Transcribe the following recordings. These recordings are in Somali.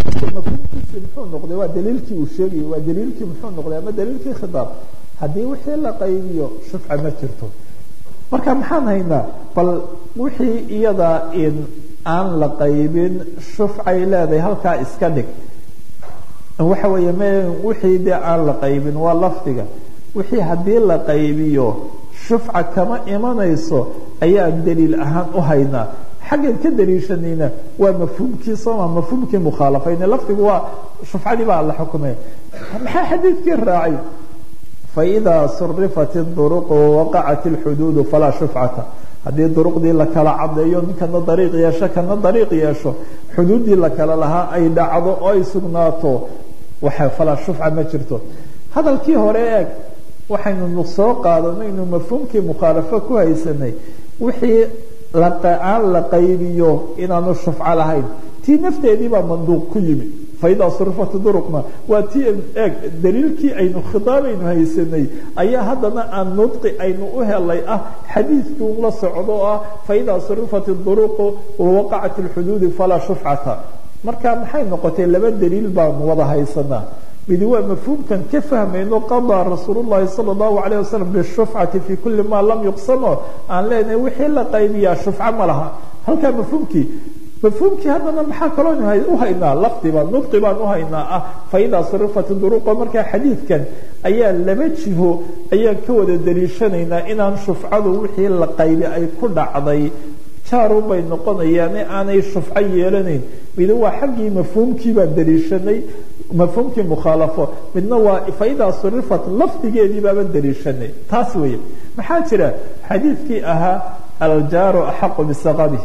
mafhuumkiisi muxuu noqday waa daliilkii uu sheegayay waa daliilkii muxuu noqday ama daliilkii khitaab haddii wixii la qaybiyo shufca ma jirto marka maxaan haynaa bal wixii iyada in aan la qaybin shufcay leedahay halkaa iska dhig waxa weeye m wixii dee aan la qaybin waa lafdiga wixii haddii la qaybiyo shufca kama imanayso ayaan daliil ahaan u haynaa xaggan ka daliishanayna waa mafhuumkii sooma mafhuumkii mukhaalafayne lafdigu waa shufcadii baa la xukumay maxaa xadiidkii raacay faidaa surifat duruqu waqacat اlxuduudu falaa shufcata haddii duruqdii la kala cadeeyo ninkana dariiq yeesho kana dariiq yeesho xuduuddii la kala lahaa ay dhacdo oo ay sugnaato waxa falaa shufca ma jirto hadalkii hore eeg waxaynu soo qaadanaynu mafhuumkii mukhaalafo ku haysanay wixii aan la qaybiyo inaanu shufco lahayn tii nafteedii baa manduuq ku yimi faidaa surifat duruqna waa tii eeg daliilkii aynu khitaabaynu haysanay ayaa haddana aan nudqi aynu u helay ah xadiidkii un la socdo oo ah faidaa surifat duruqu wawaqacat اlxuduudi falaa shufcata marka maxay noqotay laba daliil baanu wada haysanaa midi waa mafhuumkan ka fahmayno qadaa rasuul llahi sala allahu alayh wasalam bishufcati fi kuli ma lam yuqsamo aan leenahay wixii la qaybiyaa shufco ma laha halkaa mafhuumkii mafhuumkii haddana maxaa kaloo u haynaa lafdiba nudqi baan u haynaa ah faidaa surifat duruqo markaa xadiidkan ayaa laba jiho ayaan ka wada daliishanaynaa inaan shufcadu wixii la qaybi ay ku dhacday jaarun bay noqonayaan aanay shufco yeelanayn midi waa xaggii mafhuumkii baan daliishanay mafhuumkii mukhaalafo midna waa faidaa surifat lafdigeedii baaban daliishanay taas weeye maxaa jira xadiidkii ahaa aljaaru axaqu bisaqabih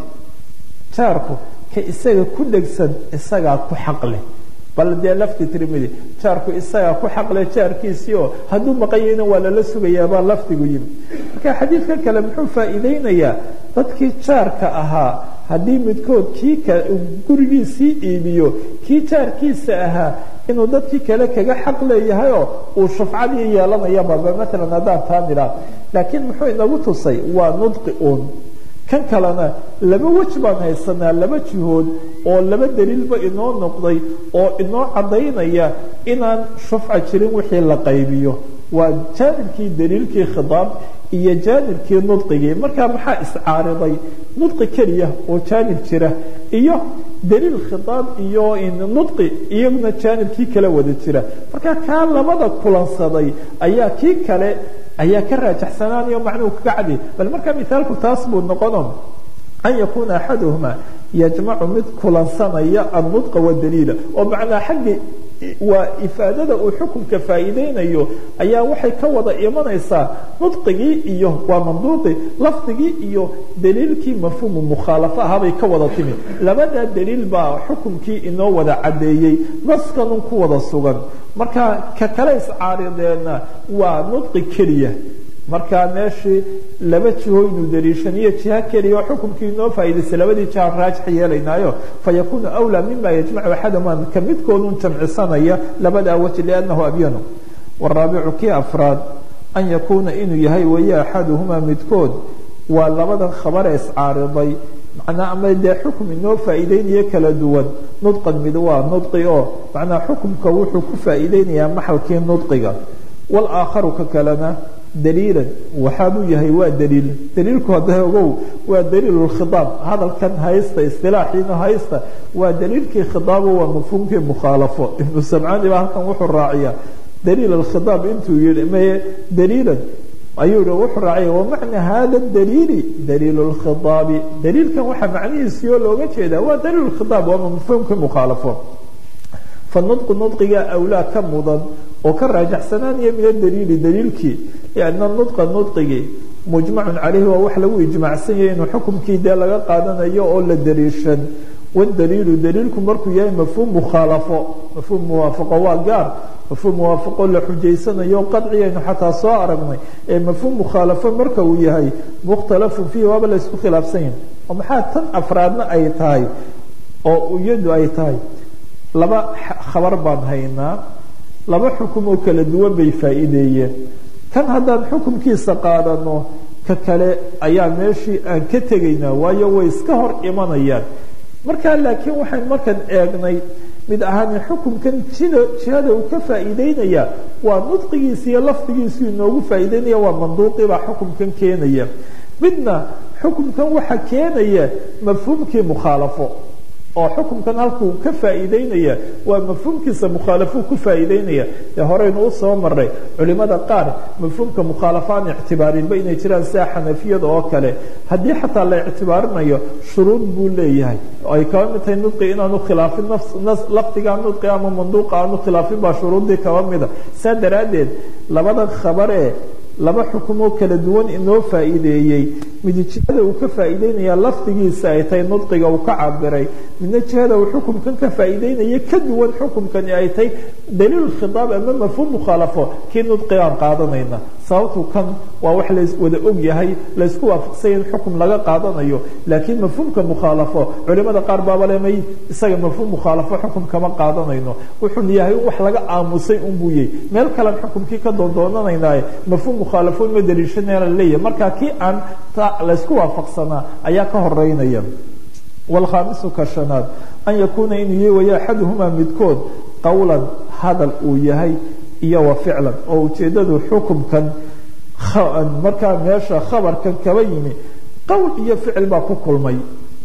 jaarku ka isaga ku dhegsan isagaa ku xaqleh bal dee lafdi tirmidi jaarku isagaa ku xaqle jaarkiisii oo hadduu maqanyayna waa lala sugayaa baa lafdigu yimi marka xadiidka kale muxuu faa'iideynayaa dadkii jaarka ahaa haddii midkood kii gurigiisii iibiyo kii jaarkiisa ahaa inuu dadkii kale kaga xaq leeyahayoo uu shufcadii yeelanayababa maalan haddaan taa nidhaa laakiin muxuu inagu tusay waa nudqi uun kan kalena laba wej baan haysanaa laba jihood oo laba daliilba inoo noqday oo inoo caddaynaya inaan shufca jirin wixii la qaybiyo waa jaanibkii daliilkii khidaab iyo jaanibkii nudqigii markaa maxaa iscaariday nudqi keliya oo jaanib jira iyo daliil khidaab iyo nudqi iyaguna jaanibkii kala wada jira marka kaa labada kulansaday ayaa kii kale ayaa ka raajaxsanaanayo macnuhu kaga cadi bal markaa mithaalku taas buu noqono an yakuuna axaduhuma yajmacu mid kulansanaya annudqa wadaliila oo macnaa xaggi waa ifaadada uu xukunka faa'iideynayo ayaa waxay ka wada imanaysaa nudqigii iyo waa manduuqi lafdigii iyo daliilkii mafhuumu mukhaalafo ahaabay ka wada timi labadaa daliil baa xukunkii inoo wada caddeeyey naskanun ku wada sugan marka ka kale iscaarideena waa nudqi keliya markaa meeshii laba jihoynu daliishaniyo jiha keliya oo xukunkii inoo faa'idaysay labadii jihaan raajix yeelaynaayo fayakuunu awlaa mima yajmacu axadahuma ka midkoodun jamcisanaya labadaa waji liannahu abyanu waraabicu kii afraad an yakuuna inuu yahay waye axaduhumaa midkood waa labadan khabare iscaariday macnaa ama dee xukum inoo faa'iideynayo kala duwan nudqan mid waa nudqi oo macnaa xukumka wuxuu ku faa'iideynayaa maxalkii nudqiga walaakharu ka kalena daliilan waxaabuu yahay waa daliil daliilku hadda ogow waa daliil khiaab hadalkan haysta istilaaxiina haysta waa daliilkii khiaabo waa mafhuumkii mukhaalafo ibnu samcaani baa halkan wuxuu raaciya daliil khiaab intuu yihi maye daliilan ayuu yihi wuxuu raaciya wamacna hada daliili daliil lkhitaabi daliilkan waxaa macnihiisiyo looga jeedaa waa daliil khiaab waa mafhuumkii mukhaalafo fanudqu nudqiga awlaa ka mudan oo ka raajaxsanaanaya min adaliili daliilkii lianna nudqa nudqigii mujmacun caleyhi waa wax lagu ijmaacsan yahay inuu xukumkii dee laga qaadanayo oo la daliishan wadaliilu daliilku markuu yahay mafhuum mukhaalafo mafhuum muwaafaqo waa gaar mafhuum muwaafaqo la xujaysanayo qadciyaynu xataa soo aragnay ee mafhuum mukhaalafo marka uu yahay mukhtalafun fiihi waaba la isku khilaafsan yahay oo maxaa tan afraadna ay tahay oo iyadu ay tahay laba khabar baan haynaa laba xukum oo kala duwan bay faa'iideeyeen kan haddaan xukumkiisa qaadano ka kale ayaa meeshii aan ka tegaynaa waayo way iska hor imanayaan markaa laakiin waxayn markaan eegnay mid ahaani xukumkan jida jihada uu ka faa'iideynaya waa nudqigiisa iyo lafdigiisu inoogu faa'iideynaya waa manduuqibaa xukumkan keenaya midna xukumkan waxa keenaya mafhuumkii mukhaalafo oo xukumkan halkuu ka faa'iideynaya waa mafhuumkiisa mukhaalafuu ku faa'iideynaya ee horeynu u soo maray culimada qaar mafhuumka mukhaalafo aan ictibaarinba inay jiraan sida xanafiyada oo kale haddii xataa la ictibaarinayo shuruud buu leeyahay ay kaba mid tahay nudqi inaanu khilaafin lafdigaa nudqi ama manduuqa aanu khilaafin baa shuruuddii kaba mida saa daraaddeed labada khabaree laba xukumoo kala duwan inoo faa'iideeyey mid jihada uu ka faa'iideynaya lafdigiisa ay tahay nudqiga uu ka cabiray midna jihada uu xukumkan ka faa'iideynaya ka duwan xukumkani ay tahay daliil khitaab ama mafhuum mukhaalafo kii nudqiga aan qaadanayna sababtu kan waa wax la wada og yahay laysku waafaqsanya in xukum laga qaadanayo laakiin mafhuumka mukhaalafo culimada qaar baaba lemay isaga mafhuum mukhaalafo xukum kama qaadanayno wuxuu yahay wax laga aamusay unbuu yahy meel kalean xukumkii ka doondoonanaynaaye mafhuum mukhaalafo ma daliishanaya la leeyahay marka kii aan laysku waafaqsanaa ayaa ka horeynaya wlkhaamisu ka shanaad an yakuuna inuu yahy waya axaduhumaa midkood qowlan hadal uu yahay iyo wa ficlan oo ujeedadu xukumkan markaa meesha khabarkan kaba yimi qowl iyo ficil baa ku kulmay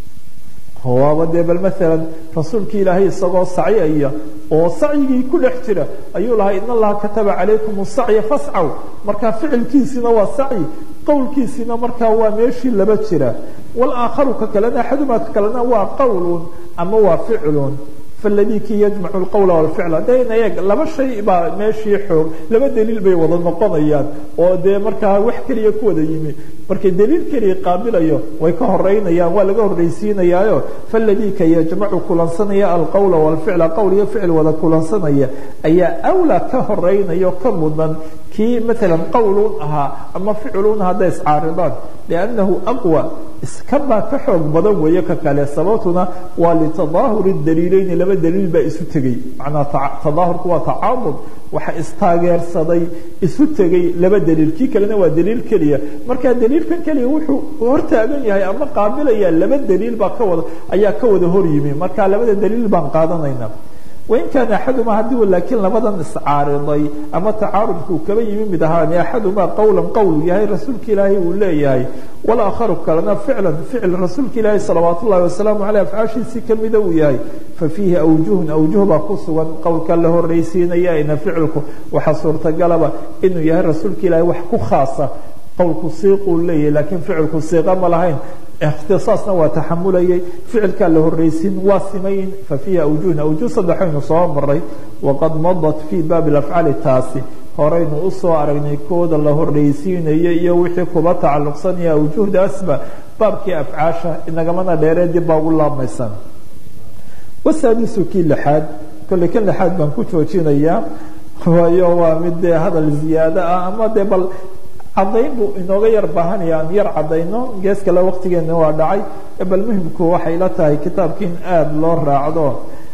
waaba dee bal maalan rasuulki ilaahay isagoo sacyaya oo sacyigii ku dhex jira ayuu lahaa in allaha kataba calaykum sacya fascaw markaa ficilkiisina waa sacyi qowlkiisina markaa waa meeshii laba jira walaakharu ka kalena axadumaa ka kalena waa qowlun ama waa ficlun faladii kii yajmacu lqowla walficla dayna eeg laba shay baa meeshii xoog laba daliil bay wada noqonayaan oo dee markaa wax keliya ku wada yimi markay daliil keliya qaabilayo way ka horeynayaan waa laga horreysiinayaayo faladii ka yajmacu kulansanaya alqowla walficla qowl iyo ficil wada kulansanaya ayaa awlaa ka horeynaya ka mudan kii maalan qowlun ahaa ama ficilun hadday iscaaridaan liannahu aqwa iskabaa ka xoog badan weeye ka kale sababtuna waa litadaahuri daliileyni laba daliil baa isu tegey manaa tadaahurku waa tacaamud waxa istaageersaday isu tegey laba daliil kii kalena waa daliil keliya marka daliilkan keliya wuxuu hortaagan yahay ama qaabilaya laba daliil baa ka wada ayaa ka wada hor yimi marka labada daliil baan qaadanayna wain kaana axaduma haddii laakiin labadan iscaariday ama tacaarudkuu kaba yimi mid ahaani axadumaa qowlan qowl yahay rasuulka ilaahay uu leeyahay walaakharu kalena ficlan ficil rasuulka ilaahi salawaat ullahi wasalaamu caleyh afcaashiisii kamida uu yahay fa fiihi awjuhun awjuh baa ku sugan qowlka la horreysiinaya ina ficilku waxaa suurtagalaba inuu yahay rasuulka ilaahay wax ku khaasa qowlku siiquu leeyahay laakiin ficilku siiqa ma lahayn ikhtisaasna waa taxamulayay ficilkaa la horreysiin waa simayn fa fiihi awjuhun awjuh saddexaynu soo maray waqad madat fii baabi alafcaali taasi horeynu usoo aragnay kooda la horreysiinayo iyo wixii kuba tacalluqsanaya awjuhdaasba baabkii afcaasha inagamana dheeree dib baa ugu laabmaysan wasaadisu kii lixaad kolley kan lixaad baan ku joojinayaa waayo waa mid dee hadal ziyaado ah ama dee bal cadayn buu inooga yar baahanaya aan yar cadayno gees kale waktigeena waa dhacay bal muhimku waxay la tahay kitaabkii in aada loo raacdo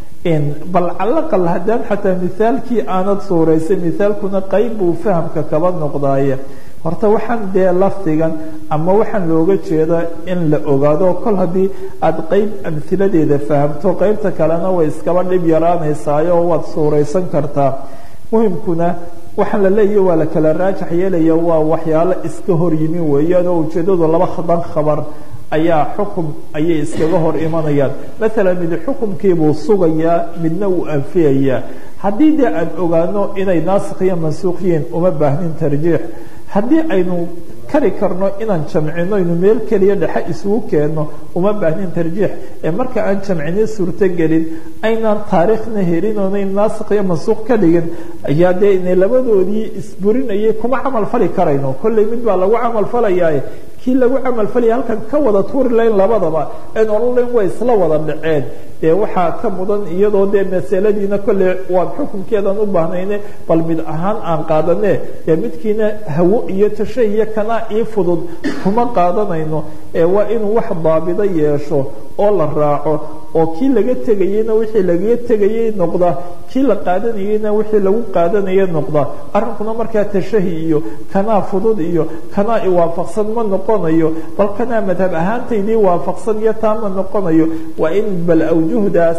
bal calaqal haddaan xataa mithaalkii aanad suuraysay mithaalkuna qayb buu fahamka kaba noqdaaye horta waxaan dee lafdigan ama waxaan looga jeeda in la ogaado kol haddii aada qeyb amhiladeeda fahamto qeybta kalena way iskaba dhib yaraanaysaayo waad suuraysan kartaa muhimkuna waxaan la leeyahy waa la kala raajax yeelaya waa waxyaalo iska hor yimi weeyaan oo ujeedadu laba dan khabar ayaa xukum ayay iskaga hor imanayaan maalan mid xukumkiibuu sugayaa midna uu anfiyayaa haddii dee aan ogaano inay naasikh iyo mansuukh yihiin uma baahnin tarjiix haddii aynu kari karno inaan jamcino aynu meel keliya dhexe isugu keenno uma baahnin tarjiix ee marka aan jamcino suurtogelin aynaan taariikhna helin oonayn naasikh iyo mansuukh ka dhigin ayaa dee inay labadoodii isburinayay kuma camal fali karayno kolley mid baa lagu camal falayaaye kii lagu camalfalaya halkan ka wada tuuri layn labadaba en odhan layn way isla wada dhaceen dee waxaa ka mudan iyadoo dee masaladiina kolley waan xukunkeedan u baahnayne bal mid ahaan aan qaadane dee midkiina hawo iyo tasha iyo kanaa ii fudud kuma qaadanayno ee waa inuu wax daabido yeesho oo la raaco oo kii laga tegayeyna wixii lagaga tegayey noqda kii la qaadanayeyna wixii lagu qaadanaya noqda arrinkuna markaa tashahi iyo kanaa fudud iyo kanaa iwaafaqsan ma noqonayo bal kanaa madhab ahaantaydii waafaqsan iyo taa ma noqonayo waa in bal awjuhdaas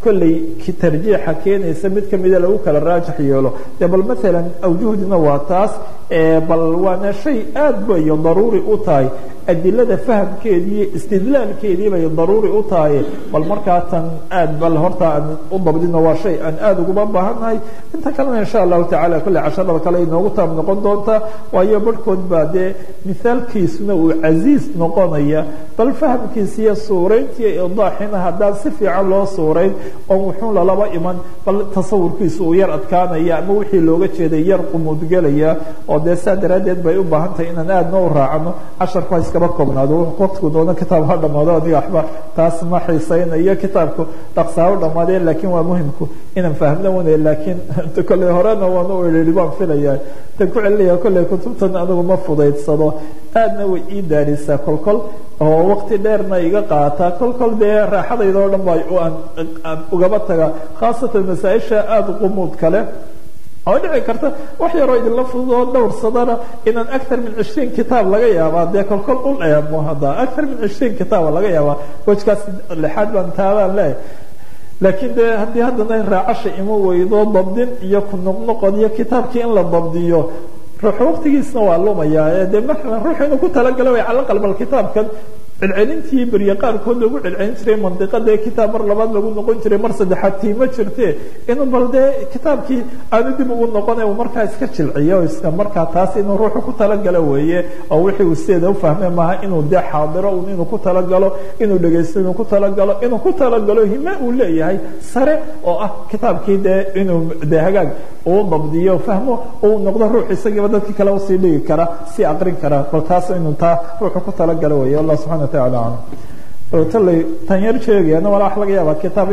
kolley tarjiixa keenaysa mid kamida lagu kala raajix yeelo dee bal maalan awjuhdina waa taas bal waana shay aad bay daruuri u tahay adilada fahamkeedii iyo istidlaalkeedii bay daruuri u tahay bal markaa tan aad bal horta aan u dabdino waa shay aan aada uguma baahannahay inta kalena insha allahu tacala kolley casharada kale inoogu taab noqon doontaa waayo barhkood baa dee mithaalkiisuna uu casiis noqonaya bal fahamkiisa iyo suurayntiiyo idaaxina haddaan si fiican loo suurayn oo wuxuun lalaba iman bal tasawurkiisa uu yar adkaanaya ama wixii looga jeeday yar qumuudgelaya oo dee saa daraaddeed bay u baahan tahay inaan aadna u raacano casharku ha iskaba koobnaado waqtigu doono kitaab ha dhamaado aniga waxba taas ma xiisaynayo kitaabku dhaqsaa u dhamaadee laakiin waa muhimku inaan fahmna wana laakiin kolley horena waan u idhi baan filaya tan ku celinaya kolley kutubtan anigu ma fudaydsado aadna way ii daarisaa kolkol oo waqti dheerna iga qaataa kolkol dee raaxadayda oo dhan ba aan ugaba taga khaasatan masaa-isha aada qumuud kale oo dhici karta wax yaroo idinla fududoo dhowrsadana inaan actar min cishriin kitaab laga yaabaa dee kolkol u eemo hadda actar min cishriin kitaaba laga yaabaa wejkaas lixaad baan taabaan leeyahay laakiin de haddii haddana raacasha ima weydo dabdin iyo ku noqnoqod iyo kitaabkii in la dabdiyo ruux waqtigiisna waa lumaya de maalan ruux inuu ku talagalo way cala qalbal kitaabkan celcelintii berye qaarkood lagu celcelin jiray mandiqada kitaab mar labaad lagu noqon jiray mar saddexaad tiima jirte inuu bal dee kitaabkii aanu dib ugu noqona uu markaa iska jilciyo iska markaa taas inuu ruuxu ku talagalo weeye oo wixii uu sideeda ufahme maaha inuu dee xaadiro un inuu ku talagalo inuu dhegaysto inuu ku talagalo inuu ku talagalo hime uu leeyahay sare oo ah kitaabkii dee inuu dee hagaag uu dabdiyo fahmo uu noqdo ruux isagiiba dadkii kale usii dhigi kara sii aqrin kara bal taas inuu taa ruuxu ku talagalo weeye allah subxana wataala aclam talley tan yar sheegayana walaa wax laga yaabaa kitaab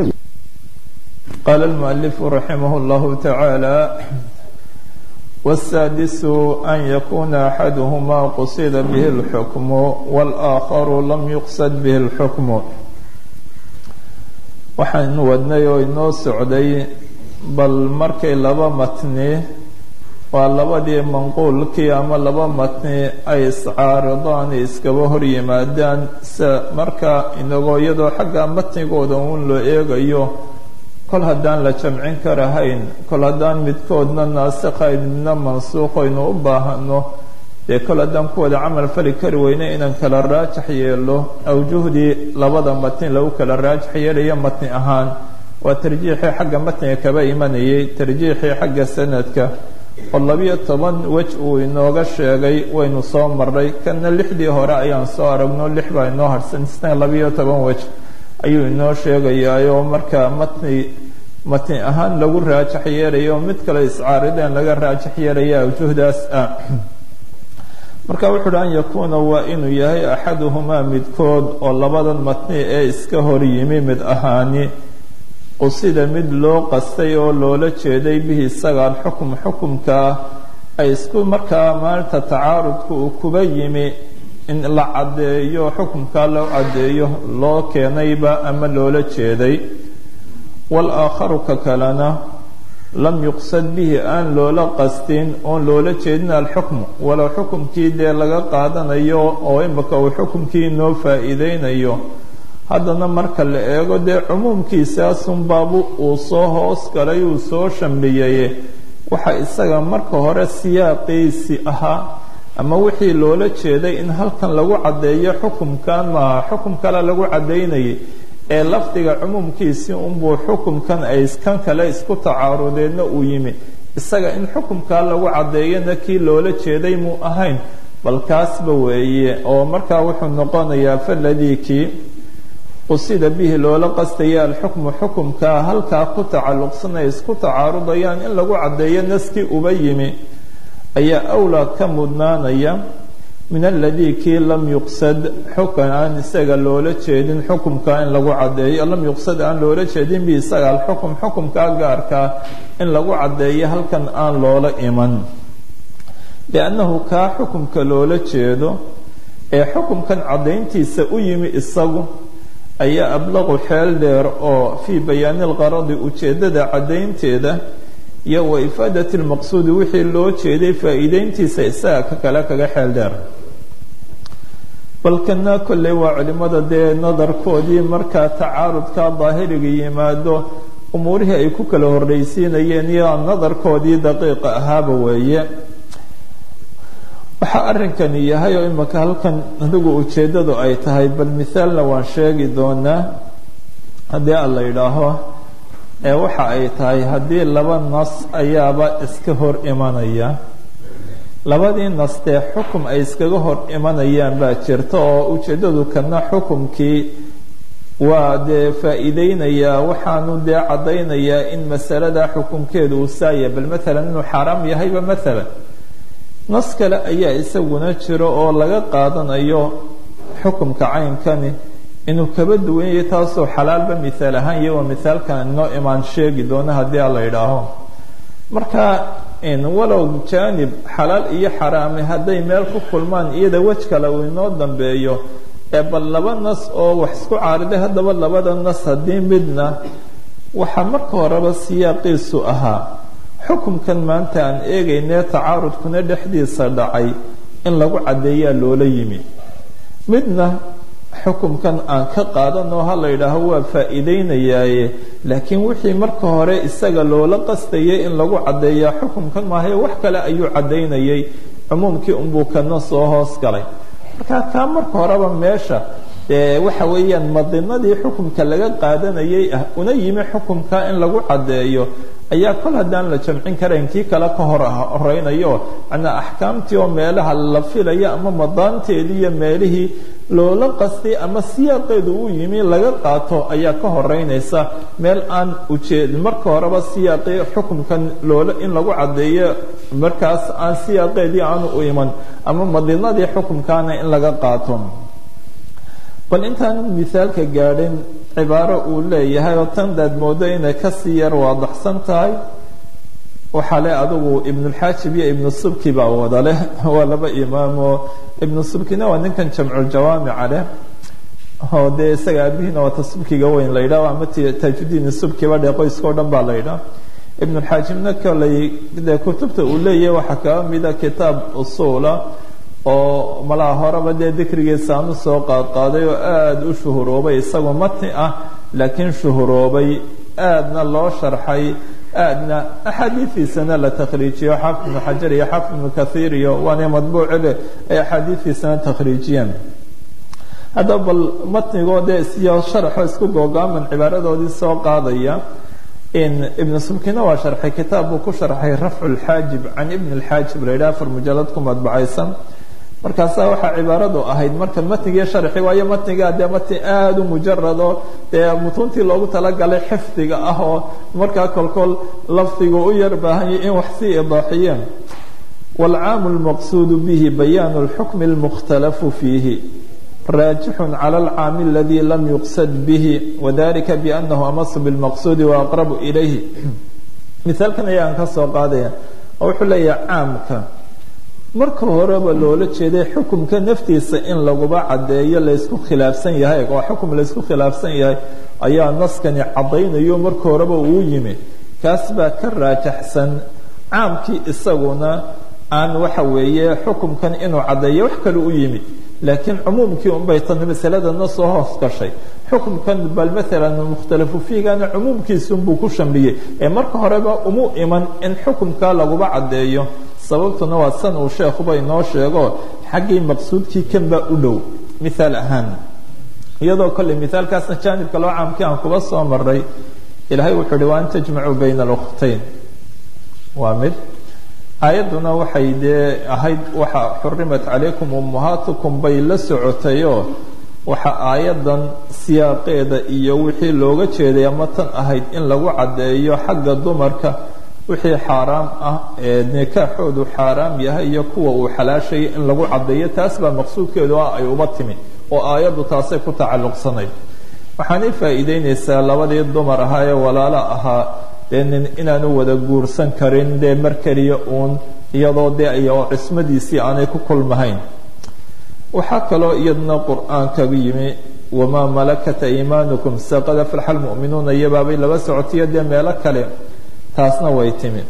قال المؤلف رحمه الله تعالى والسادس أن يكون أحدهما قصد به الحكم والآخر لم يقصد به الحكم waxaynu wadnay oo inoo socday bal markay laba matni waa labadii manquulkii ama laba matni ay iscaaridaan iskaba hor yimaadaan se marka inagoo iyadoo xagga matnigooda uun loo eegayo kol haddaan la jamcin karahayn kol haddaan midkoodna naasikhayn midna mansuuqaynu u baahano dee kol haddaan ku wada camal fali kari weyne inaan kala raajax yeelo awjuhdii labada matni lagu kala raajax yeelayo matni ahaan waa tarjiixii xagga matniga kaba imanayay tarjiixii xagga sanadka oo labiyo toban wej uu inooga sheegay waynu soo marray kana lixdii hore ayaan soo aragno lix baa inoo harsan isna labiyo toban wej ayuu inoo sheegayaayoo marka matni matni ahaan lagu raajax yeelayo mid kale iscaarideen laga raajax yeelaya awjuhdaas ah marka wuxu uhi an yakuuna waa inuu yahay axaduhumaa midkood oo labadan matni ee iska hor yimi mid ahaani qusida mid loo qastay oo loola jeeday bihi isaga alxukm xukumkaa ay isku markaa maalinta tacaarudka uu kuba yimi in la caddeeyo xukumkaa loo caddeeyo loo keenayba ama loola jeeday walaakharu ka kalena lam yuqsad bihi aan loola qastin oon loola jeedin alxukmu walow xukumkii dee laga qaadanayo oo imika uu xukumkii noo faa'iideynayo haddana marka la eego dee cumuumkiisaasunbaabu uu soo hoos galay uu soo shambiyey waxa isaga marka hore siyaaqiisi ahaa ama wixii loola jeeday in halkan lagu caddeeyo xukumkan maaha xukum kale lagu caddaynayay ee lafdiga cumuumkiisii unbuu xukumkan ay kan kale isku tacaarudeenna uu yimi isaga in xukumkaa lagu caddeeyana kii loola jeeday muu ahayn bal kaasba weeye oo markaa wuxuu noqonayaa faladii kii qusida bihi loola qastaya alxukmu xukumkaa halkaa ku tacalluqsan ay isku tacaarudayaan in lagu caddeeyo naskii uba yimi ayaa awlaa ka mudnaanaya min aladii kii lam yuqsad xukan aan isaga loola jeedin xukumkaa in lagu caddeeyo lam yuqsad aan loola jeedin bi isaga alxukm xukumkaa gaarkaa in lagu caddeeyo halkan aan loola iman liannahu kaa xukumka loola jeedo ee xukumkan caddayntiisa u yimi isagu ayaa ablaqu xeel dheer oo fii bayaani lqaradi ujeeddada caddaynteeda iyo wa ifaadati lmaqsuudi wixii loo jeeday faa'iideyntiisa isaga ka kale kaga xeel dheer balkana kolley waa culimada dee nadarkoodii markaa tacaarudka daahiriga yimaado umuurihii ay ku kala horreysiinayeen iyo nadarkoodii daqiiqa ahaaba weeye waxaa arrinkani yahay oo imaka halkan adigu ujeeddadu ay tahay bal mithaalna waan sheegi doonaa haddii aan la yidhaaho ee waxa ay tahay haddii laba nas ayaaba iska hor imanaya labadii nas dee xukum ay iskaga hor imanayaan baa jirta oo ujeeddadu kana xukumkii waa dee faa'iideynayaa waxaanu dee caddaynayaa in masalada xukumkeedu uu saaya bal maalan inuu xaaraam yahayba maalan nas kale ayaa isaguna jiro oo laga qaadanayo xukumka caynkani inuu kaba duwan yahay taasoo xalaalba mithaal ahaan iyo waa mithaalkan inoo imaan sheegi doono haddii aan la yidhaaho marka walow jaanib xalaal iyo xaraami hadday meel ku kulmaan iyada wej kale uu inoo dambeeyo ee bal laba nas oo wax isku caariday haddaba labada nas haddii midna waxaa marka horeba siyaaqiisu ahaa xukumkan maanta aan eegaynee tacaarudkuna dhexdiisa dhacay in lagu caddeeyaa loola yimi midna xukumkan aan ka qaadanoo ha la yidhaaho waa faa'iideynayaaye laakiin wixii marka hore isaga loola qastayay in lagu caddeeyaa xukumkan maahae wax kale ayuu caddaynayay cumuumkii unbuu kana soo hoos galay marka kaa marka horeba meesha dee waxa weeyaan madinadii xukumka laga qaadanayay ah una yimi xukumka in lagu caddeeyo ayaa kol haddaan la jamcin karayn kii kale ka hor horeynayo manaa axkaamtii oo meelaha la filaya ama madaanteedii iyo meelihii loola qastay ama siyaaqeedu uu yimi laga qaato ayaa ka horeynaysa meel aan ujeed marka horeba siyaaqii xukumkan loola in lagu caddeeyo markaas aan siyaaqeedii aanu u iman ama madinadii xukumkaana in laga qaato bal intaan mithaalka gaadhin cibaaro uu leeyahay oo tan daad moodo inay kasii yar waadaxsan tahay waxaa le adigu ibnulxaajib iyo ibnu subki baa wada leh waa laba imaamoo ibnu subkina waa ninkan jamculjawaamica leh oo dee isaga aabihiina waa ta subkiga weyn la yidhah ama taajudiin subkiba dhee qoyska o dhan baa la yidhah ibnulxaajibna koley dee kutubta uu leeyahay waxaa kaga mida kitaab usuula oo malaha horeba dee dikrigiisa aan usoo qaadqaaday oo aada u shuhuroobay isagoo matni ah laakiin shuhuroobay aadna loo sharxay aadna axaadiidiisana la takhriijiyo xaafid ibnu xajar iyo xaafid ibnu kathiir iyo waana madbuucile ay axaadiidiisana takhriijiyeen haddaba bal matnigoo dee isiyo sharaxo isku googaaman cibaaradoodii soo qaadaya in ibnu subkina waa sharxay kitaab buu ku sharxay rafcu lxaajib can ibn lxaajib la yidhaha afar mujalad ku madbacaysan markaasaa waxaa cibaaradu ahayd marka matnigii sharxi waayo matnigaa dee matni aada u mujarado dee mutuuntii loogu talagalay xifdiga ah oo markaa kolkol lafdigu u yar baahanya in wax sii idaaxiyeen waalcaamu lmaqsuudu bihi bayaanu lxukmi lmukhtalafu fiihi raajixun cala alcaami aladii lam yuqsad bihi wadalika biannahu amasu bilmaqsuudi waaqrabu ilayhi mithaalkan ayaan ka soo qaadaya oo wuxuu leeyahay caamka marka horeba loola jeeday xukumka naftiisa in laguba caddeeyo laysku khilaafsan yahay waa xukum laysku khilaafsan yahay ayaa naskani caddaynayo marka horeba uu yimi kaas baa ka raajaxsan caamkii isaguna aan waxa weeye xukumkan inuu caddeeyo wax kale u yimi laakiin cumuumkii unbay tani masaladana soo hoos gashay xukumkan bal maalan mukhtalafu fiigana cumuumkiisunbuu ku shamliyey ee marka horeba umu iman in xukumka laguba caddeeyo sababtuna waa san uu sheekhuba inoo sheego xaggii maqsuudkii kanbaa u dhow mithaal ahaan iyadoo kolley mithaalkaasna jaanibka loo caamkii aan kuba soo maray ilaahay wuxuu uhi wa an tajmacuu bayna alkhtayn waa mid aayadduna waxay dee ahayd waxa xurimat calaykum ummahaatukum bay la socotayoo waxa aayaddan siyaaqeeda iyo wixii looga jeeday ama tan ahayd in lagu caddeeyo xagga dumarka wixii xaaraam ah ee nikaaxoodu xaaraam yahay iyo kuwa uu xalaashayay in lagu caddeeyo taas baa maqsuudkeedu ah ay uba timi oo aayaddu taasay ku tacalluqsanayd waxaanay faa'iideynaysaa labadii dumar ahaa ee walaalo ahaa dee nin inaanu wada guursan karin dee mar keliya uun iyadoo dee iyo cismadiisii aanay ku kulmahayn waxaa kaloo iyadna qur-aankaga yimi wamaa malakat aymaanukum saqad aflaxa almu'minuuna iyobaabay laba socotiyo dee meelo kale taasna way timi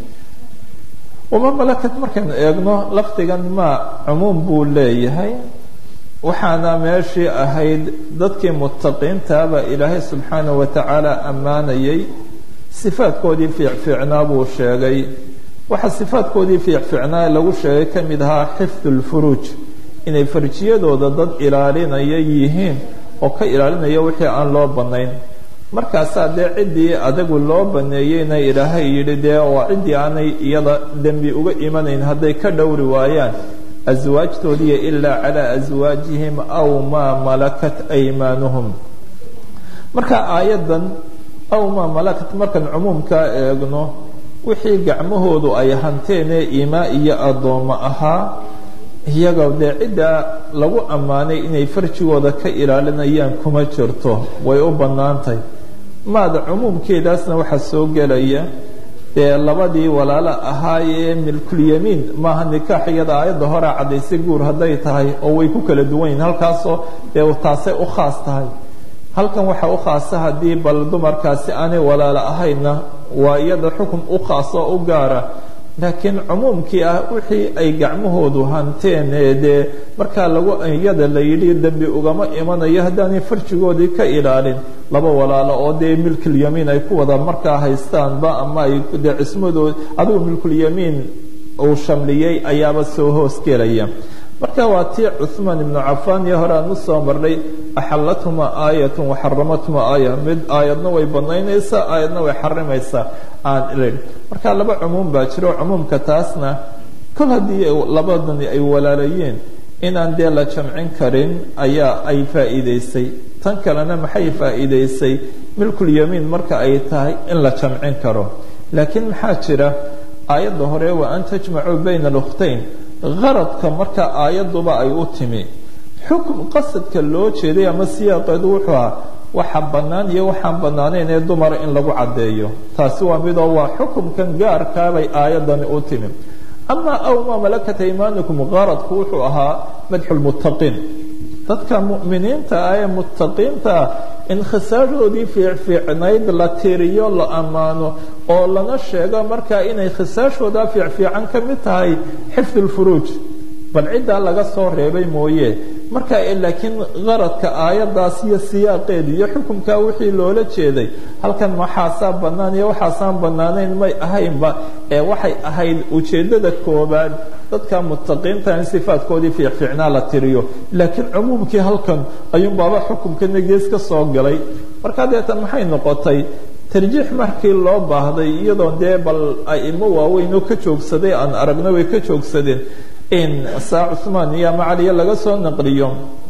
wamaa malakat markaynu eegno lafdigan maa cumuum buu leeyahay waxaana meeshii ahayd dadkii muttaqiintaaba ilaahay subxaanahu wa tacaala ammaanayay sifaadkoodii fiicfiicnaa buu sheegay waxaa sifaadkoodii fiicfiicnaa lagu sheegay ka mid ahaa xifdu lfuruuj inay farjiyadooda dad ilaalinaya yihiin oo ka ilaalinaya wixii aan loo bannayn markaasaa dee ciddii adagu loo baneeyeyna ilaahay yidhi dee waa ciddii aanay iyada dembi uga imanayn hadday ka dhowri waayaan aswaajtoodiiyo ilaa calaa aswaajihim aw maa malakat aymaanuhum marka aayaddan aw maa malakat markaan cumuumkaa eegno wixii gacmahoodu ay hanteenee imaa iyo addoommo ahaa iyaga dee ciddaa lagu ammaanay inay farjigooda ka ilaalinayaan kuma jirto way u bannaantahy maada cumuumkeedaasna waxaa soo gelaya dee labadii walaalo ahaayee milkulyamiin maaha nikaax iyada aayadda horea caddaysay guur hadday tahay oo way ku kala duwan yihin halkaasoo dee taasay u khaas tahay halkan waxaa u khaasa haddii bal dumarkaasi aanay walaalo ahayna waa iyada xukun u khaas oo u gaara laakiin cumuumkii ah wixii ay gacmahoodu hanteen ee dee markaa lagu iyada la yidhi dembi ugama imanayo haddaanay farjigoodii ka ilaalin laba walaalo oo dee milkulyamiin ay ku wada markaa haystaanba ama ay dee cismadood adigu milkulyamiin uu shamliyey ayaaba soo hoos gelaya marka waa tii cuثmaan ibnu cafaan iyo hore aan u soo marnay axalathumaa aayat waxaramathumaa aaya mid aayadna way banaynaysaa aayadna way xarimaysaa aan ilin marka laba cumuum baa jiro cumuumka taasna kol haddii labadani ay walaalayeen inaan dee la jamcin karin ayaa ay faa'iidaysay tan kalena maxay faa'iidaysay milkulyamiin marka ay tahay in la jamcin karo laakiin maxaa jira aayadda hore wa an tajmacuu bayna اlkhtayn qaradka marka aayadduba ay u timi xukm qasadka loo jeeday ama siyaaqeedu wuxuu ahaa waxa bannaan iyo waxaan bannaanayn ee dumara in lagu caddeeyo taasi waa midoo waa xukumkan gaarkaabay aayaddani u timi ama aw maa malakat aymaanikum qaradku wuxuu ahaa madxu lmuttaqiin dadka mu'miniinta ah ee muttaqiinta ah in khisaashoodii fiicfiicnayd la tiriyo la ammaano oo lana sheego markaa inay khisaashooda fiicfiican ka mid tahay xifd lfuruuj bal ciddaa laga soo reebay mooye marka laakiin qaradka aayaddaas iyo siyaaqeeda iyo xukumkaa wixii loola jeeday halkan waxaasaa bannaan iyo waxaasaan bannaanayn may ahaynba ee waxay ahayd ujeeddada koobaad dadka muttaqiinta in sifaadkoodii fiicfiicnaa la tiriyo laakiin cumuumkii halkan ayuunbaaba xukumkana gees ka soo galay markaa deetan maxay noqotay tarjiix markii loo baahday iyadoo dee bal aimo waaweyn oo ka joogsaday aan aragna way ka joogsadeen in saa cuثmaan iyo ama caliya laga soo naqliyo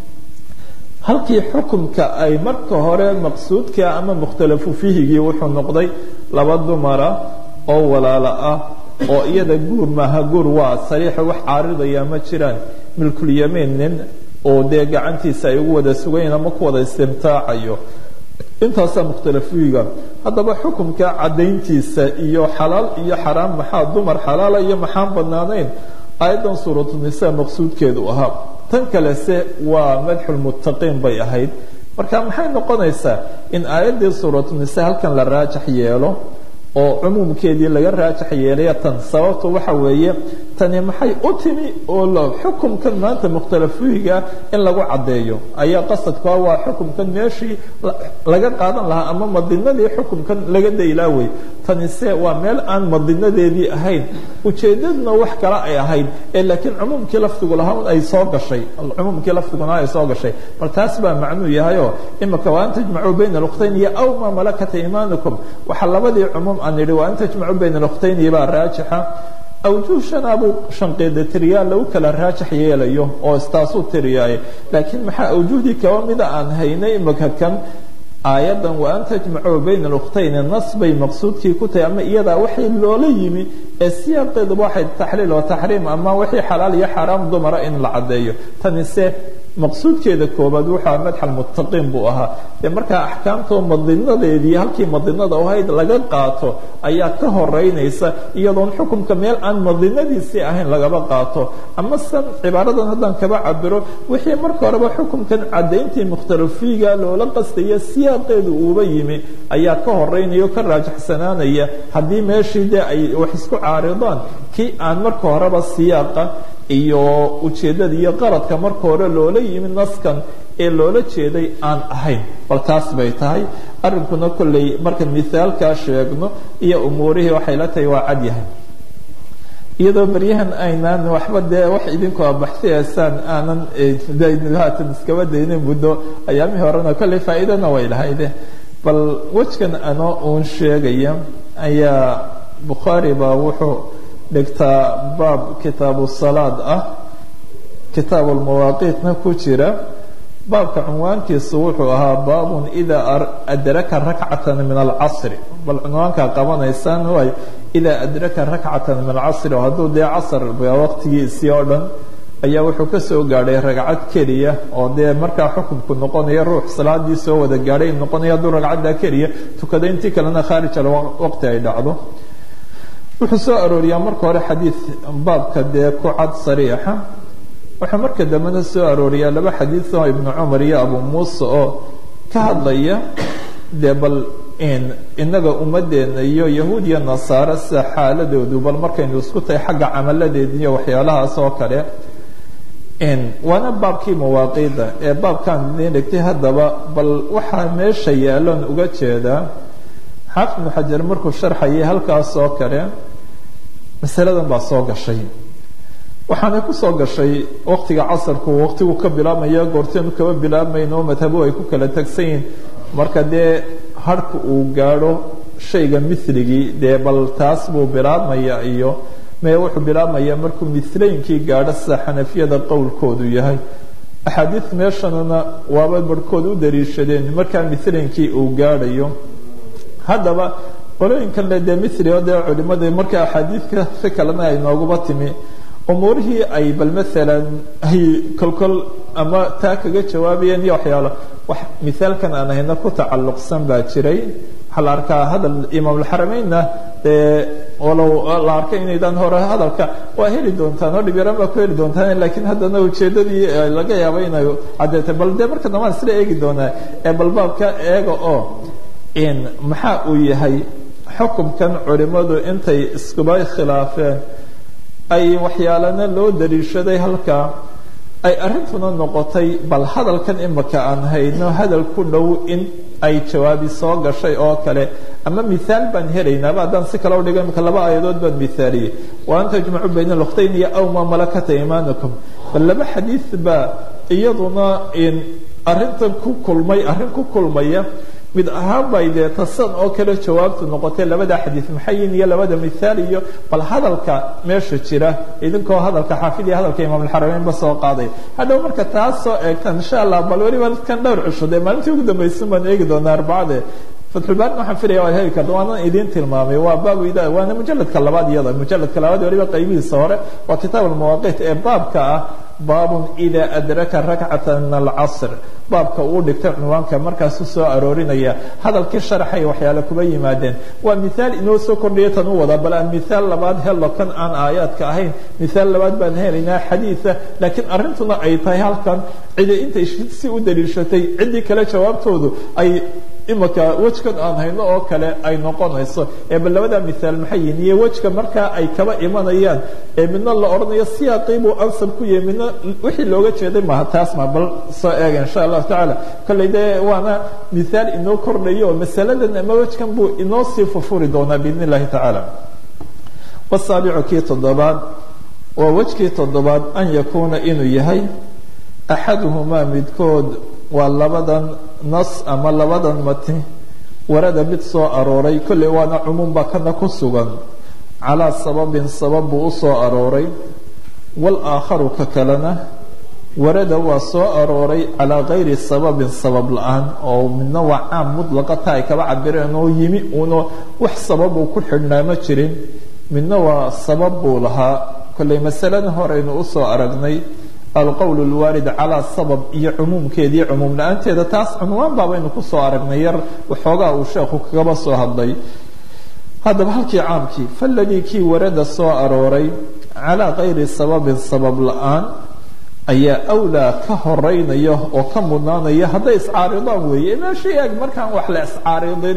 halkii xukumka ay marka hore maqsuudka ama mukhtalafu fiihigii wuxuu noqday laba dumara oo walaalo ah oo iyada guur maaha guur waa sariixa wax caaridaya ma jiraan milkulyamiin nin oo dee gacantiisa ay ugu wada sugayn ama ku wada istimtaacayo intaasaa mukhtalafiga haddaba xukumka caddayntiisa iyo xalaal iyo xaraam maxaa dumar xalaala iyo maxaan bannaanayn aayaddan suuratunisaa maqsuudkeedu ahaa tan kalese waa madxulmuttaqiin bay ahayd marka maxay noqonaysaa in aayaddii suuratunisaa halkan la raajax yeelo oo cumuumkeedii laga raajax yeelaya tan sababtu waxa weeye tani maxay u timi oo xukumkan maanta mukhtalafiga in lagu caddeeyo ayaa qasadkaa waa xukumkan meeshii laga qaadan lahaa ama madinadii xukumkan laga daylaaway tanise waa meel aan madinadeedii ahayn ujeedaduna wax kale ay ahayd ee laakiin cumuumkii lafdigu lahaa ay soo gashay cumuumkii lafdiguna ay soo gashay bal taas baa macnuu yahayoo imika waa an tajmacuu bayna alkhtayn iyo aw maa malakat iimaanukum waxaa labadii cumuum aan idhi waa an tajmacuu bayna alkhtayn baa raajixa awjuh shanaabuu shanqeeda tiriyaa lagu kala raajax yeelayo oo istaasuu tiriyaaye laakiin maxaa awjuhdii kaba mida aan haynay imika kan aayaddan wa an tajmacuu bayna alukhtayni nas bay maqsuudkii ku tahay ama iyadaa waxay loola yimi ee siyaaqeeduba waxay taxliil oo taxriim ama wixii xalaal iyo xaaraam dumara in la caddeeyo tanise maqsuudkeeda koobaad wuxua madxal muttaqiin buu ahaa dee markaa axkaamtoo madinadeedii halkii madinada ahayd laga qaato ayaa ka horeynaysa iyadoon xukumka meel aan madinadiisii ahayn lagaba qaato ama san cibaaradan haddaan kaba cabiro wixii marka horeba xukumkan caddayntii mukhtalafiga loola qastaya siyaaqeedu uuba yimi ayaa ka horeynaya o ka raajaxsanaanaya haddii meeshii dee ay wax isku caaridaan kii aan marka horeba siyaaqa iyo ujeeddada iyo qaradka marka hore loola yimi naskan ee loola jeeday aan ahayn bal taas bay tahay arrinkuna kolley markaan mithaalkaa sheegno iyo umuurihii waxay la tahay waa cad yahay iyadoo beryahan aynaan waxba dee wax idinku abaxsiyaysaan aanan haatan iskaba daynin muddo ayaamihii horena kolley faa'iidana way lahayde bal wejkan anoo uun sheegaya ayaa bukhaari baa wuxuu dhigtaa baab kitaabu salaad ah kitaabu lmawaaqiitna ku jira baabka cunwaankiisu wuxuu ahaa baabun idaa adraka rakcatan min alcasri bal cunwaankaa qabanaysaan waay idaa adraka rakcatan min alcasri oo hadduu dee casr waqtigiisii oo dhan ayaa wuxuu ka soo gaadhay ragcad keliya oo dee markaa xukunku noqonaya ruux salaadii soo wada gaadhay noqonaya hadduu ragcaddaa keliya tukada intii kalena khaarij al waqti ay dhacdo wuxuu soo arooriyaa marka hore xadiid baabka dee ku cad sariixa wuxuu marka dambena soo arooriyaa laba xadiid oo ibnu cumar iyo abu muuse oo ka hadlaya dee bal inaga ummaddeena iyo yahuud iyo nasaare sida xaaladoodu bal markaynu isku tahay xagga camaladeeda iyo waxyaalahaas oo kale waana baabkii mawaaqiida ee baabkaan idiin dhigtay haddaba bal waxaa meesha yaalloon uga jeedaa xaafid ibnu xajar markuu sharxayay halkaas oo kale masaladan baa soo gashay waxaanay ku soo gashay waqtiga casarku waqtigu ka bilaabmaya goorteenu kaba bilaabmayno madhabu ay ku kala tagsan yihin marka dee harhka uu gaadho shayga miligii dee bal taas buu bilaabmaya iyo mee wuxuu bilaabmaya markuu milaynkii gaadho sida xanafiyada qowlkoodu yahay axaadiid meeshanana waaba barhkood u dariishadeen markaa milaynkii uu gaadhayo haddaba qolooyinkan le dee mili oo dee culimada marka axaadiidka si kalena ay nooguba timi umuurihii ay bal maalan ay kolkol ama taa kaga jawaabayeen iyo waxyaalo wax mithaalkan aan hayna ku tacalluqsan baa jiray waxaa la arkaa hadal imaamulxarameynna dee walow la arkay inaydaan hore hadalka waa heli doontaan oo dhibyaraan baa ku heli doontaan laakiin haddana ujeeddadii laga yaabo inay caddeetay bal dee marka dambaan isla eegi doonaa ee bal baabka eega oo maxaa uu yahay xukumkan culimmadu intay iskuba khilaafeen ay waxyaalana loo dariishaday halkaa ay arrintuna noqotay bal hadalkan imaka aan hayno hadal ku dhow in ay jawaabi soo gashay oo kale ama mithaal baan helaynaaba haddaan si kale udhigo imaka laba aayadood baan mithaaliyey wa an tajmacu bayna lukhtayn iyo aw ma malakata imaanakum bal laba xadiid baa iyaduna arrintan ku kulmay arrin ku kulmaya mid ahaan bay dee tasan oo kale jawaabtu noqotay labada xadiid maxayin iyo labada mithaal iyo bal hadalka meesha jira idinkoo hadalka xaafid iyo hadalka imaamulxarameynba soo qaaday hadhow marka taas soo eegtaan insha allah bal weliba kan dhowr cusho dee maalintii ugu dambaysan baan eegi doonaa arbacade fatxulbaarin waxaan filaya waad heli karta waanan idiin tilmaamay waa baabu ida waana mujaladka labaad iyada mujaladka labaad weliba qaybihiisa hore waa kitaab almawaaqiit ee baabka ah baabun ida adraka rakcata min alcasr baabka uu dhigtay cunwaanka markaasu soo aroorinaya hadalkii sharaxay waxyaale kuba yimaadeen waa mithaal inoo soo kordhiya tan u wada bal aan mithaal labaad helo kan aan aayaadka ahayn mithaal labaad baan helaynaa xadiida laakiin arrintuna ay tahay halkan cidi intay si u daliishatay ciddii kale jawaabtoodu ay imaka wejkan aan hayno oo kale ay noqonayso ee bal labada mithaal maxay yihin iyo wejka markaa ay kaba imanayaan ee midna la odhanayo siyaaqii buu ansab ku yahay midna wixii looga jeeday maaha taas ma bal soo eega insha allahu tacaala kolley dee waana mithaal inoo kordhayo oo masaladan ama wejkan buu inoo sii fufuri doonaa biidn illahi tacaala wasaabicu kii toddobaad waa wejkii toddobaad an yakuuna inuu yahay axaduhumaa midkood waa labadan nas ama labadan mati warada mid soo arooray kolley waana cumuumba kana ku sugan calaa sababin sabab buu u soo arooray walaakharu ka kalena warada waa soo arooray calaa gayri sababin sabab la-aan oo midna waa caam mudlaqa ta ay kaba cabireen oo yimi uuna wax sababuu ku xidhnaa ma jirin midna waa sabab buu lahaa kolley masalada horeynu usoo aragnay alqowl lwaarid calaa sabab iyo cumuumkeediiyo cumuum la-aanteeda taas cunwaan baabaynu kusoo aragnay yar waxoogaa uu sheekhu kagaba soo hadlay haddaba halkii caamkii faladii kii warada soo arooray calaa kayri sababin sabab la-aan ayaa awlaa ka horeynaya oo ka mudnaanaya hadday iscaaridaan weeye meeshii eeg markaan wax la iscaaridin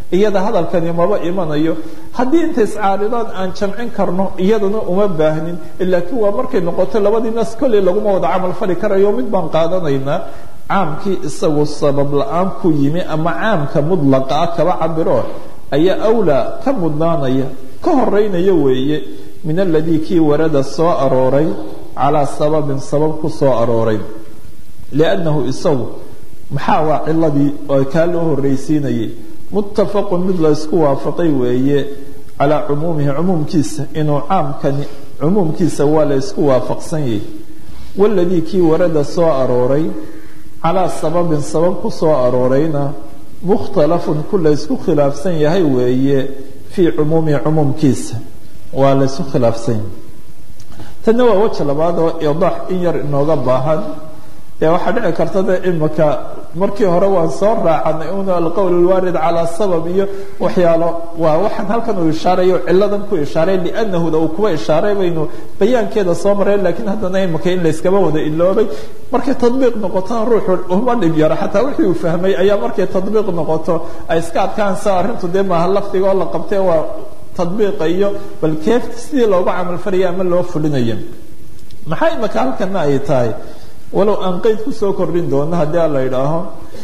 iyada hadalkani maba imanayo haddii inta iscaaridaan aan jamcin karno iyadana uma baahnin laakiin waa markay noqoto labadii nas kolley laguma wada camal fali karayo mid baan qaadanaynaa caamkii isagu sabab la-aan ku yimi ama caamka mudlaqa ah kaba cabiro ayaa awlaa ka mudnaanaya ka horeynaya weeye min aladii kii warada soo arooray calaa sababin sabab ku soo arooray liannahu isagu maxaa waa ciladii oo kaa loo horreysiinayay muttafaqun mid la ysku waafaqay weeye calaa cumuumihi cumuumkiisa inuu caamkani cumuumkiisa waa la ysku waafaqsan yahay waladii kii warada soo arooray calaa sababin sabab ku soo aroorayna mukhtalafun ku la ysku khilaafsan yahay weeye fii cumuumihi cumuumkiisa waa la ysku khilaafsan yahay tanna waa weji labaad oo idaax in yar inooga baahan ee waxaa dhici karta de imika markii hore waan soo raacanay un alqowl alwaarid calaa sabab iyo waxyaalo waa waxaan halkan uu ishaarayo ciladan ku ishaaray liannahuda uu kuba ishaaray baynu bayaankeeda soo mareen lakiin haddana imika in layskaba wada iloobay markay tadbiiq noqotona ruuxu uma dhib yaro xataa wixii uu fahmay ayaa markay tadbiiq noqoto ay iska adkaansa arrintu dee maaha lafdiga oo la qabtee waa tadbiiqa iyo bal keef sidii loogu camalfalaya ama loo fulinayo maxaa imika halkana ay tahay walow aan qeyd kusoo kordhin doono haddii a la idhaaho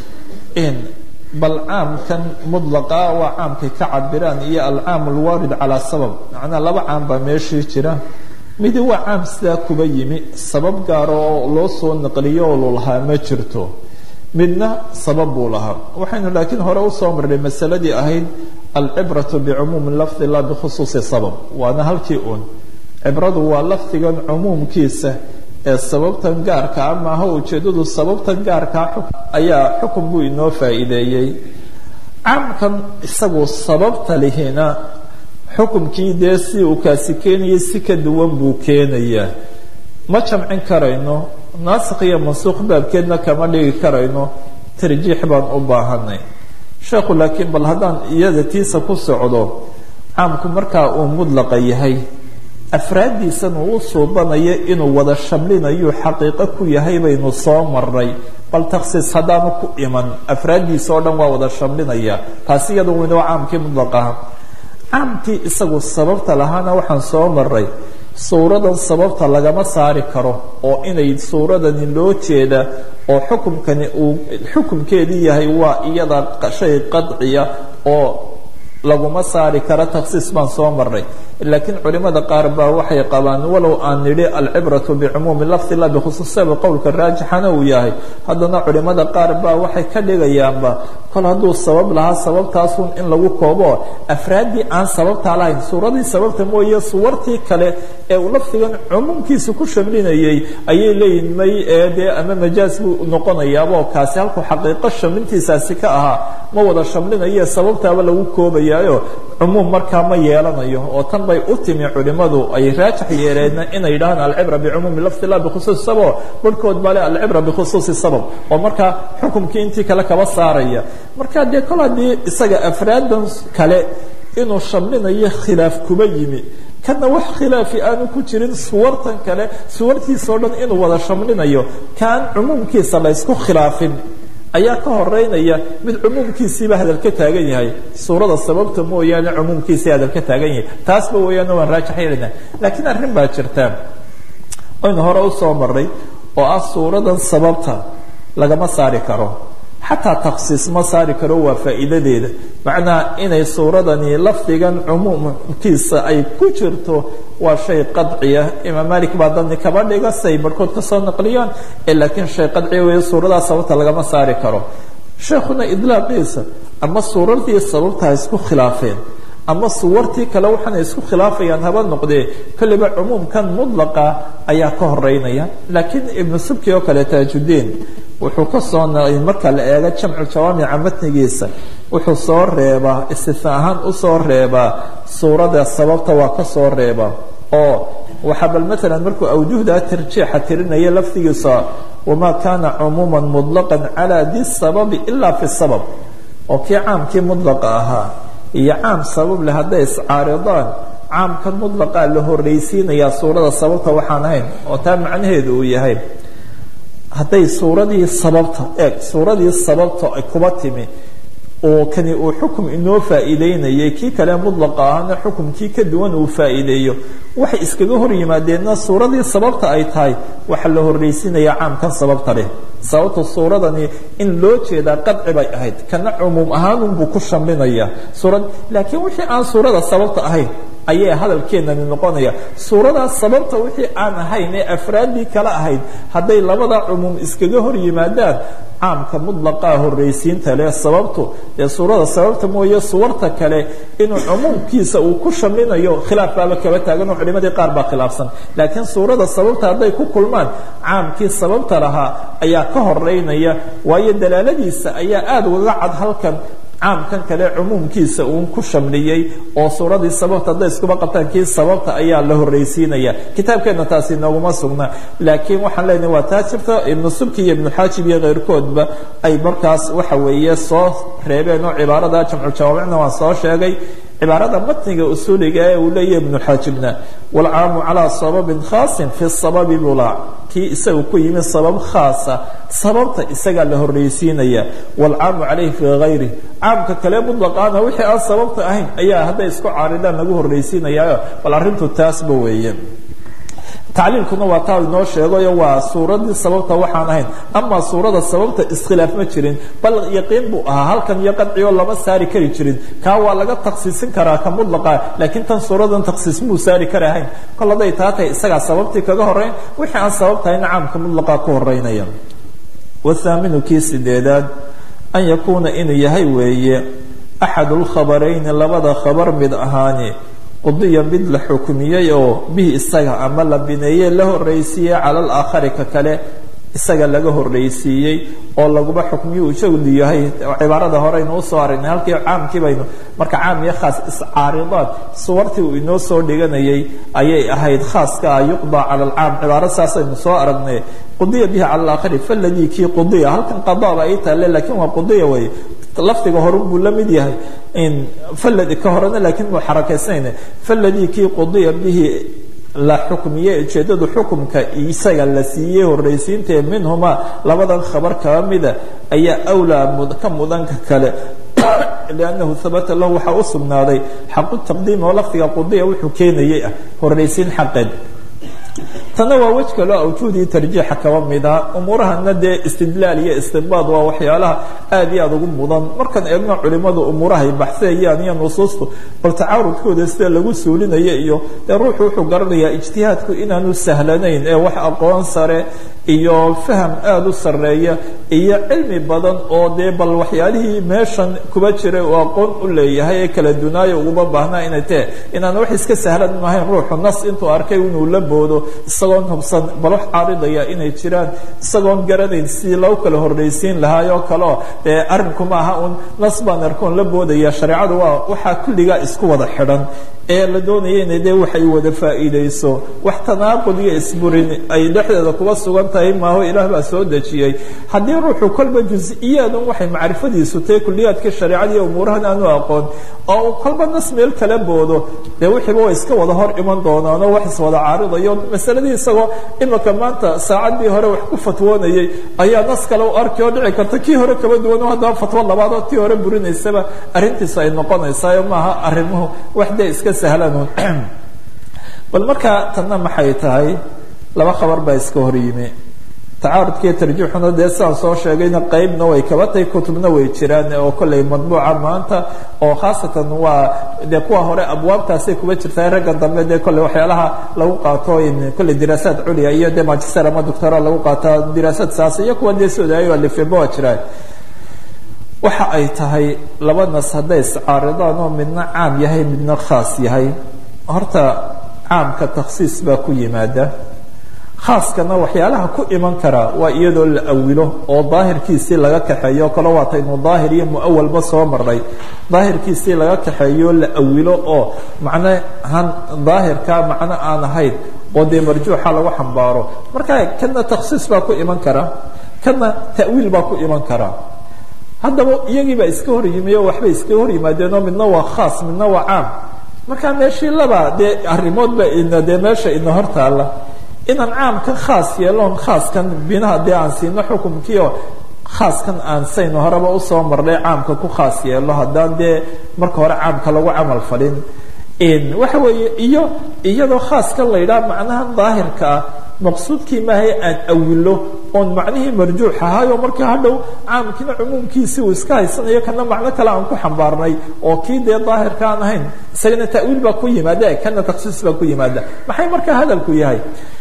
bal caamkan mudlaqa waa caamkay ka cabiraan iyo alcaam alwaarid calaa sabab macnaa laba caam baa meeshii jira midi waa caam sidaa kuba yimi sabab gaaro oo loo soo naqliyo oo lu lahaa ma jirto midna sabab buu lahaa waxaynu laakiin hore usoo marnay masaladii ahayd alcibratu bicumuumi lafdi la bikhusuusi sabab waana halkii uun cibradu waa lafdigan cumuumkiisa ee sababtan gaarka a maaha ujeeddadu sababtan gaarkaa ayaa xukun buu inoo faa'iideeyey caamkan isagu sababta lihina xukumkii dee si uu kaasi keenayay si ka duwan buu keenayaa ma jamcin karayno naasikh iyo mansuuq baabkeedna kama dhigi karayno tarjiix baan u baahanay sheekhu laakiin bal haddaan iyada tiisa ku socdo caamku markaa uu mudlaqa yahay afraaddiisan uu u suubanayo inuu wada shamlinayu xaqiiqo ku yahay baynu soo marnay bal takhsiis haddaanu ku iman afraaddiisa oo dhan waa wada shamlinaya taasi iyada winoo caamkii mudlaqaha caamkii isagu sababta lahaana waxaan soo maray suuradan sababta lagama saari karo oo inay suuradani loo jeeda oo xukumkani uu xukumkeedii yahay waa iyada shay qadciya oo laguma saari karo takhsiis baan soo maray laakiin culimada qaar baa waxay qabaan walow aan nidhi alcibratu bicumuumi lafdi la bikhusuusaba qowlka raajixana uu yahay haddana culimada qaar baa waxay ka dhigayaanba kol hadduu sabab lahaa sababtaasun in lagu koobo afraaddii aan sababtaa lahayn suuradii sababta mooye suwartii kale ee uu lafdigan cumuumkiisa ku shamlinayay ayay leeyihin may ee dee ama majaaz buu noqonayaaboo kaasi halkuu xaqiiqo shamlintiisaasi ka ahaa ma wada shamlinaye sababtaaba lagu koobayaayo cumuum markaa ma yeelanayo oo tan bay u timi culimadu ay raajix yeeleenna inay yidhahaan alcibra bicumuumi lafdi la bikhusuusi sabab barhkood baa le alcibra bikhusuusi sabab oo markaa xukumkii intii kale kaba saaraya marka dee kol haddii isaga afraadan kale inuu shamlinayo khilaaf kuba yimi kana wax khilaafi aanu ku jirin suwartan kale suwartiisao dhan inuu wada shamlinayo kaan cumuumkiisa la ysku khilaafin ayaa ka horeynaya mid cumuumkiisiiba hadal ka taagan yahay suurada sababta mooyaane cumuumkiisii hadal ka taagan yahay taasba weeyaane waan raajix yeelana laakiin arrin baa jirta aynu hore usoo maray oo ah suuradan sababta lagama saari karo xataa takhsiis ma saari karo waa faa'iidadeeda macnaha inay suuradani lafdigan cumuumkiisa ay ku jirto waa shay qadciya imaam malik baa dadni kaba dhiga say barhkood ka soo naqliyaan laakiin shay qadciya weeye suuradaas sababta lagama saari karo sheekhuna idlaaqiisa ama suuradii sababta ha isku khilaafeen ama suwartii kale waxaana isku khilaafayaan haba noqdee kolliba cumuumkan mudlaqa ayaa ka horeynaya laakiin ibnu subki oo kale taajudiin wuxuu ka soo marka la eego jamcu jawaamica matnigiisa wuxuu soo reebaa istina ahaan usoo reebaa suurada sababta waa ka soo reebaa oo waxaa bal maalan markuu awjuhda tarjiixa tirinaya lafdigiisa wamaa kaana cumuuma mudlaqa calaa di sababi ilaa fi sabab oo kii caamkii mudlaqa ahaa iyo caam sabab leh hadday iscaaridaan caamkan mudlaqaa la horreysiinayaa suurada sababta waxaan ahayn oo taa macnaheedu uu yahay hadday suuradii sababta eeg suuradii sababta ay kuba timi oo kani uu xukum inoo faa'iideynayay kii kale mudlaqa ahna xukumkii ka duwan uu faa'iideeyo waxay iskaga hor yimaadeenna suuradii sababta ay tahay waxaa la horraysiinaya caamkan sababta leh sababta suuradani in loo jeedaa qadci bay ahayd kana cumuum ahaanunbuu ku shaminaya suurad laakiin wixii aan suurada sababta ahayn ayay hadalkeenani noqonaya suuradaas sababta wixii aan ahayn ee afraaddii kale ahayd hadday labada cumuum iskaga hor yimaadaan caamka mutlaqaa horraysiinta leh sababtu dee suurada sababta mooye suwarta kale inuu cumuumkiisa uu ku shaminayo khilaaf baaba kaba taaganoo culimadii qaar baa khilaafsan laakiin suurada sababta hadday ku kulmaan caamkii sababta lahaa ayaa ka horeynaya waayo dalaaladiisa ayaa aada ugaga cad halkan caamkan kale cumuumkiisa uun ku shamliyey oo suuradii sababta hadday iskuba qabtaan kii sababta ayaa la horraysiinaya kitaabkeenna taasi nooguma sugna laakiin waxaan leenahay waa taa jirta ibnu subki iyo ibnu xaajib iyo keyrkoodba ay markaas waxa weeye soo reebeen oo cibaarada jamcu jawaamicna waan soo sheegay cibaarada matniga usuuliga ee uu leeyahy ibnu xaajibna waalcaamu calaa sababin khaasin fi sababi bulaac kii isaga ku yimi sabab khaasa sababta isagaa la horraysiinaya waalcaamu calayhi fii hayri caamka kale mutlaqaana wixii aan sababta ahayn ayaa hadday isku caaridaan lagu horraysiinayaa bal arrintu taasba weeye tacliilkuna waa taa inoo sheegayo waa suuradii sababta waxaan ahayn ama suurada sababta iskhilaaf ma jirin bal yaqiin buu ahaa halkan iyo qadcioo lama saari kari jirin kaa waa laga taksiisin karaa ka mudlaqa laakiin tan suuradan taksiis muu saari kari ahayn kol hadday taa tahay isagaa sababtii kaga horeyn wixii aan sabab tahayna caamka mudlaqa ku horeynaya wathaaminu kii sideedaad an yakuuna inuu yahay weeye axad lkhabarayni labada khabar mid ahaani qudiya mid la xukmiyey oo bihi isaga ama la bineeyey la horraysiiyey cala alaakhari ka kale isaga laga horraysiiyey oo laguba xukmiyo ujeedu yahay cibaarada horeynu usoo aragnay halkii caamkii baynu marka caam iyo khaas iscaaridaad suwartii uu inoo soo dhiganayay ayay ahayd khaaska ah yuqdaa cala alcaam cibaaro saasaynu soo aragnay qudiya bihi cala alaakhari faladii kii qudiya halkan qadaaba ay taale laakiin waa qudiya wey lafdiga horun buu la mid yahay faladi ka horena laakiin muu xarakaysnayna faladii kii qudiya bihi la xukmiyey ujeeddadu xukumka isaga la siiyey horraysiintae minhumaa labadan khabar kaba mida ayaa awlaa ka mudanka kale liannahu habata lahu waxaa u sugnaaday xaqu taqdiim oo lafdiga qudiya wuxuu keenayay ah horraysiin xaqeed tanna waa wej kaloo awjuudii tarjiixa kaba mida umuurahana dee istidlaal iyo istinbaad waa waxyaalaha aad iyo aad ugu mudan markaan eegno culimadu umuurahay baxseeyaan iyo nusuustu bal tacaarudkooda sida lagu suulinayo iyo dee ruuxu wuxuu garanayaa ijtihaadku inaanu sahlanayn ee wax aqoon sare iyo faham aada u sarreeya iyo cilmi badan oo dee bal waxyaalihii meeshan kuba jiray uu aqoon u leeyahay ee kala dunaayo uguma baahnaa inay tahe inaan wax iska sahlan maahayn ruuxu nas intuu arkay inuu la boodo isagoon hubsan bal wax caaridaya inay jiraan isagoon garanayn sidii loo kala horraysiin lahaayoo kaleo dee arrinku ma aha un nas baan arkoon la boodaya shareecadu waa waxaa kulligaa isku wada xidhan ee la doonaya inay dee waxay wada faa'iidayso wax tanaaqud iyo isburin ay dhexdeeda kuba sugan tahay maaho ilaah baa soo dejiyey haddii ruuxu kolba jus-iyaadun waxay macrifadiisu tahay kulliyaadka shareecada iyo umuurahan aanu aqoon oo uu kolba nas meel kala boodo dee wixiiba way iska wada hor iman doonaanoo wax iswada caaridayo masaladii isagoo imika maanta saacaddii hore wax ku fatwoonayay ayaa nas kale u arki oo dhici karta kii hore kaba duwan oo haddaba fatwo labaad oo tii hore burinaysaba arrintiisu ay noqonaysaayo maaha arrimuhu wax dee iska sahlanun bal markaa tanna maxay tahay laba khabar baa iska hor yimi tacaarudkiiyo tarjiixuna dee sidaan soo sheegayna qeybna way kaba tahay kutubna way jiraan oo kolley madbuuca maanta oo khaasatan waa dee kuwa hore abwaabtaasay kuba jirtaa ragga dambe dee kolley waxyaalaha lagu qaato kolley diraasaad culiya iyo dee magister ama doctora lagu qaataa diraasaad saas iyo kuwa dee sodaayo alifeba waa jiraan waxa ay tahay laba nas hadday iscaaridaan oo midna caam yahay midna khaas yahay horta caamka takhsiis baa ku yimaada khaaskana waxyaalaha ku iman karaa waa iyadoo la awilo oo daahirkiisii laga kaxeeyo kale waataynu daahir iyo muawalba soo marnay daahirkiisii laga kaxeeyo la awilo oo macnahan daahirka macno aan ahayn oo dee marjuuxa lagu xambaaro marka kana takhsiis baa ku iman kara kana ta'wiil baa ku iman karaa haddaba iyagiibaa iska hor yimi oo waxbay iska hor yimaadeen oo midna waa khaas midna waa caam markaa meeshii laba dee arrimoodba ina dee meesha ina hor taalla inaan caamkan khaas yeeloon khaaskan binaha dee aan siino xukumkii oo khaaskan aan saynu horeba usoo marnay caamka ku khaas yeelo haddaan dee marka hore caamka lagu camal falin waxa weeye iyo iyadoo khaaska la yidhaha macnaha daahirka ah maqsuudkii maahay aan awilo oon macnihii marjuux ahaayo markii hadhow caamkiina cumuumkiisi uu iska haysanayo kana macno kale aan ku xambaarnay oo kii dee daahirka aan ahayn isagana ta'wiil baa ku yimaada kana takhsiis baa ku yimaada maxay markaa hadalku yahay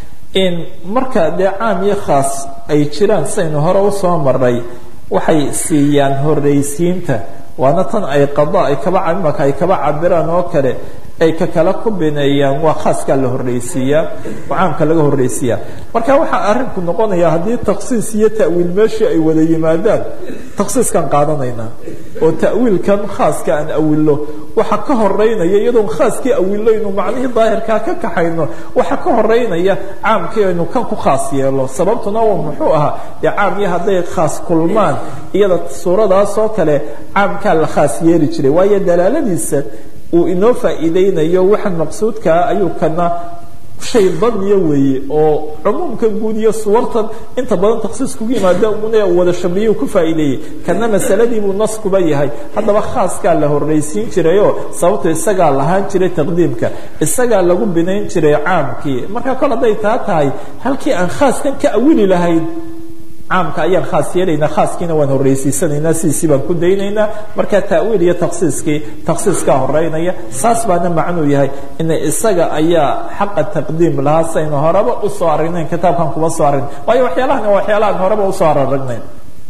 marka dee caam iyo khaas ay jiraan saynu hore usoo maray waxay siiyaan horraysiinta waana tan ay qada ay kaba imaka ay kaba cabiraan oo kale ay ka kala ku bineeyaan waa khaaskaa la horraysiiyaa oo caamka laga horraysiiyaa marka waxaa arrinku noqonaya haddii takhsiis iyo ta'wiil meeshii ay wada yimaadaan takhsiiskan qaadanaynaa oo ta'wiilkan khaaska aan awillo waxa ka horeynaya iyadoon khaaskii awillo aynu macnihii daahirkaa ka kaxayno waxa ka horeynaya caamkii aynu kan ku khaas yeelo sababtuna waa muxuu ahaa dee caam iyo hadday khaas kulmaan iyada suuradaas oo kale caamkaa la khaas yeeli jiray waayo dalaaladiisa uu inoo faa'iideynayo waxaan maqsuudkaa ayuu kana shay daniya weeye oo cumuumkan guud iyo suwartan inta badan takhsiis kugu yimaada una wada shamliyu ku faa'iideeyey kana masaladii buu nas kuba yahay haddaba khaaskaa la horraysiin jirayoo sababto isagaa lahaan jiray taqdiimka isagaa lagu binayn jiray caamkii marka kol hadday taa tahay halkii aan khaaskan ka awili lahayn caamka ayaan khaas yeelaynaa khaaskiina waan horraysiisanaynaa sidiisii baan ku daynaynaa marka ta'wiil iyo takhsiiskii takhsiiskaa horeynaya saas baana macnuu yahay ina isaga ayaa xaqa taqdiim lahaa saynu horeba usoo aragnayn kitaabkan kuma soo aragn waayo waxyaalahan waa waxyaalahan horeba usoo araragnayn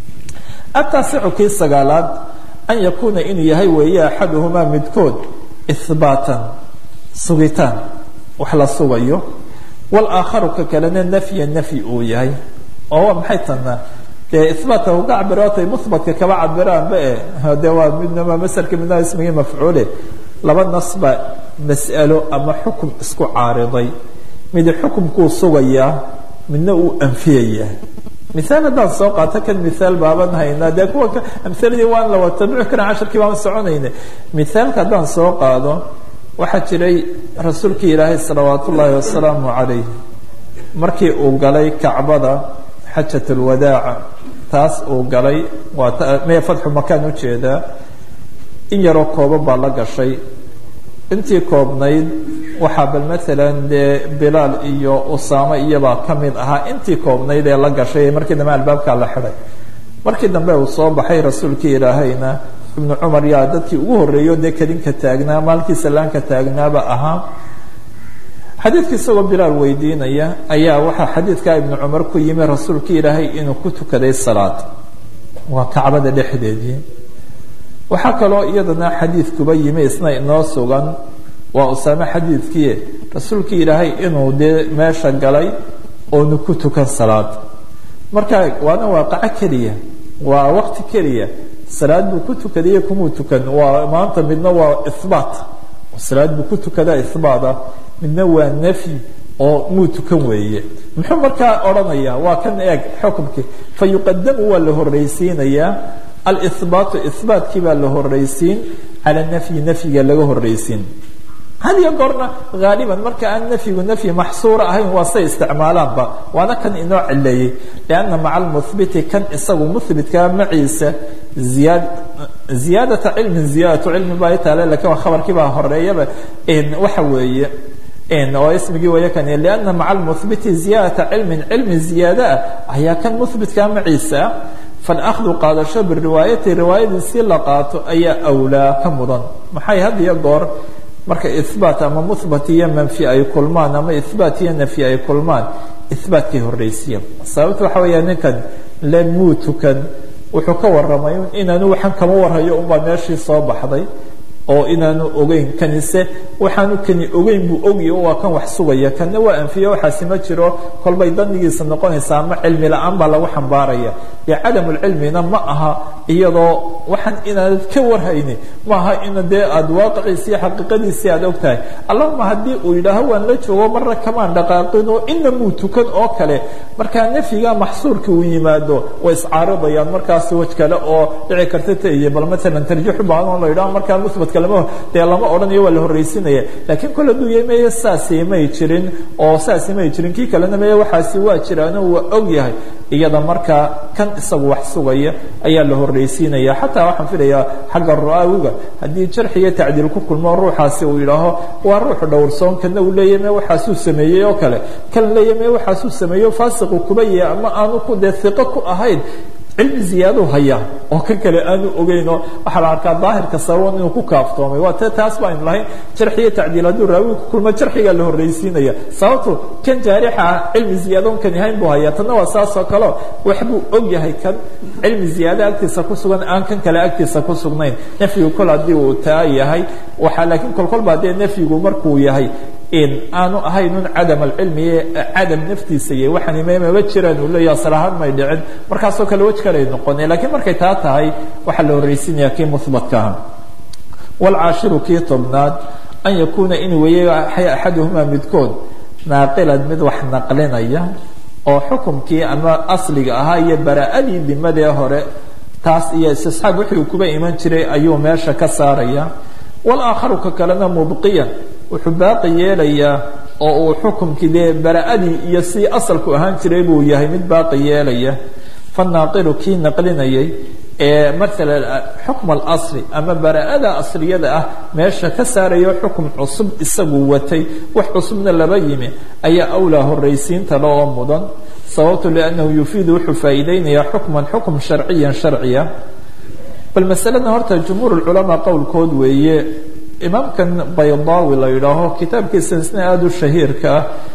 ataasicu kii sagaalaad an yakuuna inuu yahay weeye axaduhumaa midkood ihbaatan sugitaan wax la sugayo walaakharu ka kalena nafya nafyi uu yahay oo waa maxay tanaa dee ihbaatka uga cabiraatay muhbatka kaba cabiraanba e de waa midnama maselka midnaa ismigii mafcuule laba nasba mas'alo ama xukum isku caariday midi xukumkuu sugayaa midna uu anfiyayaa miaal haddaan soo qaato kan miaal baaban haynaa dee kuwa amhaladii waan la watabici karan casharkii baan soconayna miaalka haddaan soo qaado waxaa jiray rasuulkii ilaahay salawaat ullaahi wasalaamu calayh markii uu galay kacbada xajat alwadaaca taas uu galay waa maya fatxu makaan ujeedaa in yaroo kooban baa la gashay intii koobnayd waxaa bal maalan dee bilaal iyo usaamo iyabaa ka mid ahaa intii koobnayd ee la gashay ee markii dambe albaabkaa la xidhay markii dambe uu soo baxay rasuulkii ilaahayna ibnu cumar yaa dadkii ugu horreeyo dee kadinka taagnaa maalkii salaanka taagnaaba ahaa xadiidka isagoo bilaal weydiinaya ayaa waxaa xadiidkaa ibnu cumar ku yimi rasuulkii ilaahay inuu ku tukaday salaad waa kacbada dhexdeedii waxaa kaloo iyadana xadiidkuba yimi isna inoo sugan waa usaame xadiidkii rasuulkii ilaahay inuu dee meesha galay oonu ku tukan salaad marka waana waaqaco keliya waa waqti keliya salaad buu ku tukadayo kumuu tukan waa maanta midna waa ihbaat salaad buu ku tukadaa ihbaata midna waa nafyi oo muu tukan weeye muxuu markaa odhanaya waa kan eeg xukumkii fa yuqadamu waa la horraysiinayaa alihbaatu ihbaatkii baa la horraysiin cala nafyi nafyiga laga horraysiin had iyo goorna haaliban marka aan nafyigu nafyi maxsuura ahayn waa say isticmaalaanba waana kan inoo cileeyey lianna maca almuhbiti kan isagu muhbitkaa maciisa ziyaad ziyaadata cilmin ziyaadatu cilmi baa taale lakin waa khabarkii baa horeeyaba waxa weeye oo ismigii waya kan lianna maca almuhbiti ziyaadata cilmin cilmi ziyaada ah ayaa kan muhbitkaa maciisa falahdu qaadasho biriwaayati riwaayadiisii la qaato ayaa awlaa ka mudan maxay had iyo goor marka ihbaat ama muhbat iyo manfi ay kulmaan ama ihbaat iyo nafyi ay kulmaan ihbaatkay horraysiya sababta waxa weeya ninkan le muu tukan wuxuu ka warramay inaanu waxaan kama warhayo unbaa meeshii soo baxday oo inaanu ogeyn kanise waxaanu kani ogeyn buu ogya waa kan wax sugaya kanna waa anfiye waxaasi ma jiro kolbay danigiisa noqonaysaa ama cilmi la-aan baa lagu xambaaraya dee cadamulcilmina ma aha iyadoo waxaan inaanad ka warhayni maaha ina dee aada waaqiciisi iyo xaqiiqadiisii aada og tahay allahuma haddii uu yidhaaho waan la joogo marna kamaan dhaqaaqin oo ina muu tukan oo kale markaa nafyiga maxsuurka uu yimaado way iscaaridayaan markaas waj kale oo dhici karta taiyo bal maalan tarjiixu baahan oo la yidhaho markaa muhbatka kalema dee lama odhanayo waa la horraysinaya laakiin kol hadduu yahay meye saasi may jirin oo saasi may jirin kii kalena meye waxaasi waa jiraano waa og yahay iyada markaa kan isagu wax sugaya ayaa la horraysiinaya xataa waxaan filayaa xagga ra-awiga haddii jarxi iyo tacdiil ku kulmo ruuxaasi uu yidhaaho waa ruux dhowrsoon kana uu leeyahy me waxaasuu sameeyey oo kale kan leeyahy me waxaasuu sameeyo faasiqu kuba yahay ama aanu ku dee iqo ku ahayn cilmi ziyaaduu hayaa oo kan kale aanu ogeynoo waxaa la arkaa daahirka sababan inuu ku kaaftoomay waa te taas baaynu lahayn jarxi iyo tacdiil hadduu raawiga ku kulmo jarxigaa la horraysiinaya sababto kan jaarixa ah cilmi ziyaadon kan yahayn buu hayaa tanna waa saasoo kaleo wax buu og yahay kan cilmi ziyaada agtiisa ku sugan aan kan kale agtiisa ku sugnayn nafyigu kol haddii uu taa yahay waxaa laakiin kolkolbaa dee nafyigu markuu yahay in aanu ahaynun cadam alcilmi cadam naftiisa iyo waxaan mama jiraan uu leeya asal ahaan may dhicin markaasoo kale wej kaley noqone lakiin markay taa tahay waxaa la horraysinaya kii muhbatka ah waalcaashiru kii tobnaad an yakuuna in weeye axaduhumaa midkood naaqilan mid wax naqlinaya oo xukumkii ama asliga ahaa iyo bara-adii dimadee hore taas iyo istisxaab wixii kuba iman jiray ayuu meesha ka saaraya walaakharu ka kalena mubqiyan wuxuu baaqi yeelayaa oo uu xukumkii dee bara-adii iyo si asalku ahaan jiray buu yahay mid baaqi yeelaya fanaaqilu kii naqlinayay ee maalan xukm alasli ama bara-ada asliyada ah meesha ka saarayo xukum cusub isagu watay wax cusubna laba yimi ayaa awlaa horraysiinta loo mudan sababtu liannahu yufiidu wuxuu faa'iideynayaa xukman xukm sharciyan sharciya bal masalada horta jumhuur culamaa qowlkood weeye imaamkan baydaawi la yidhaaho kitaabkiisa isna aada u shahiirka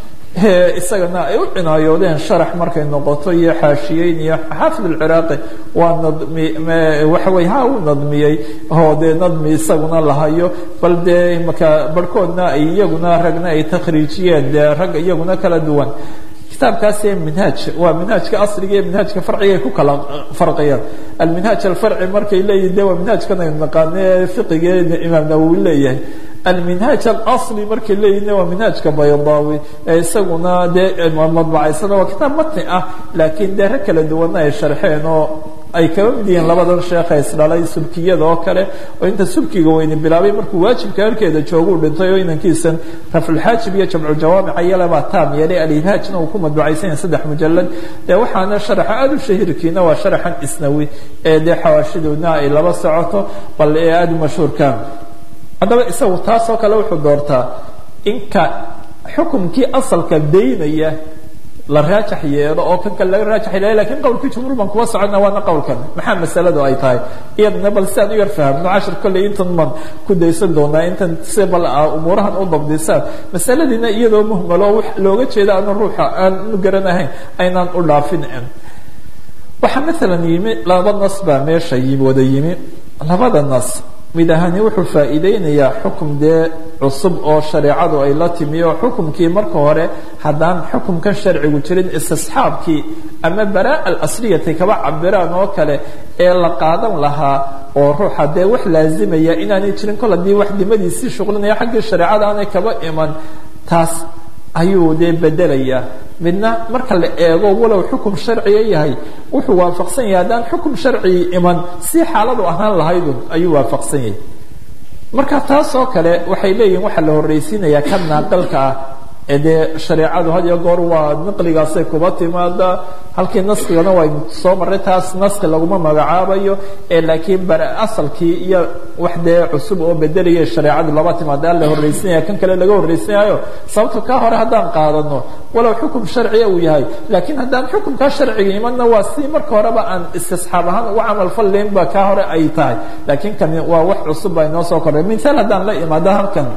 ah isagana ay u cinaayoodeen sharax markay noqoto iyo xaashiyeyn iyo xaafid alciraaqi waa nadmi waxa wey ha u nadmiyey oo dee nadmi isaguna lahayo bal dee imaka barhkoodna ay iyaguna ragna ay takhriijiyeen dee rag iyaguna kala duwan kitaabkaasi minhaaj waa minhaajka asliga iyo minhaajka farciga ay ku kala farqiyaan alminhaaj alfarci markay leeyihin de waa minhaajkan aynu naqaane fiqiga imaam nawowi leeyahay alminhaaj alasli markay leeyihin waa minhaajka baydaawi ee isaguna dee madbacaysana waa kitaab matni ah laakiin dee rag kala duwana ay sharxeen oo ay kaba mid yihiin labadan sheekha isdhalay subkiyada oo kale oo inta subkiga weyni bilaabay markuu waajibka halkeeda jooguu dhintay oo inankiisan rafulxaajib iyo jamcujawaamica iyalebaa taam yeelay alibhaajna uu ku madbacaysan yahay saddex mujalad dee waxaana sharaxa aada u shahiirkiina waa sharaxan isnawi ee dee xawaashidoodna ay laba socoto bal ee aada u mashhuurka haddaba isagu taasoo kale wuxuu doortaa inka xukumkii asalka daynaya la raajax yeelo oo kan kale laga raajax yeelay lakin qowlkii jumhuur baan kuwa socona waana qowlkan maxaa masaladu ay tahay iyadana bal si aan u yar fahamno cashir kolley intan baan ku daysan doonaa intan si bal umuurahan u dabdisaan masaladiina iyadoo muhmalo wax looga jeeda aanu ruuxa aan u garanahayn aynaan u dhaafin waxaa maalan yimi laba nas baa meesha wada yimi labada nas mid ahani wuxuu faa'iideynayaa xukum dee cusub oo shareecadu ay la timi oo xukumkii marka hore haddaan xukumkan sharcigu jirin istisxaabkii ama baraa alasliyatay kaba cabiraan oo kale ee la qaadan lahaa oo ruuxa dee wax laazimaya inaanay jirin kol haddii wax dimadiisii shuqlinaya xaggii shareecada aanay kaba iman taas ayuu dee bedelayaa midna marka la eego walow xukum sharciga yahay wuxuu waafaqsan yahay haddaan xukum sharcigi iman si xaaladu ahaan lahaydun ayuu waafaqsan yahay marka taas oo kale waxay leeyihin waxaa la horraysiinayaa ka naaqalka ah ee dee shareecadu had iyo goor waa naqligaasay kuba timaada halkii naskigana waynu soo marray taas naski laguma magacaabayo ee laakiin bare asalkii iyo wax dee cusub oo bedelaya shareecadu laba timaada la horraysinaya kan kale laga horraysinaayo sababto kaa hore haddaan qaadano walow xukum sharciya uu yahay laakiin haddaan xukumkaa sharciga imanna waa si marka horeba aan istisxaab ahaan uga camal fallayn ba kaa hore ay tahay laakiin kani waa wax cusub baa inoo soo kordhay mithaal haddaan la imaado halkan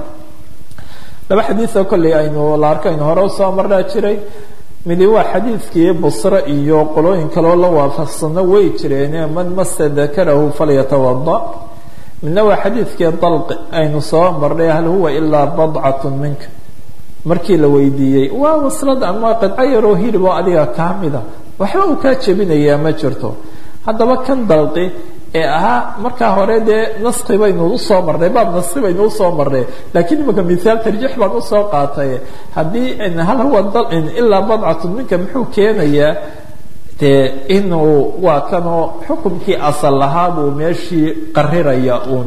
laba xadiioo kolley aynu la arkaynu hore usoo maraa jiray midi waa xadiidkii busre iyo qolooyin kaleo la waafaqsano way jireene man masa dakarahu falyatawada midna waa xadiidkii dalqi aynu soo marnay hal huwa ilaa badcatu minka markii la weydiiyey waa waslad ama qidco yaroo hilib oo adiga kaa mida waxba uu kaa jebinayaa ma jirto haddaba kan dalqi ee ahaa markaa hore dee naski baynu usoo marnay baab naski baynu usoo marnay lakiin imika mithaal tarjiix baan usoo qaatay haddii hal huwa ilaa badcatun minka muxuu keenayaa dee inuu waa kanoo xukumkii asal lahaa buu meeshii qariraya uun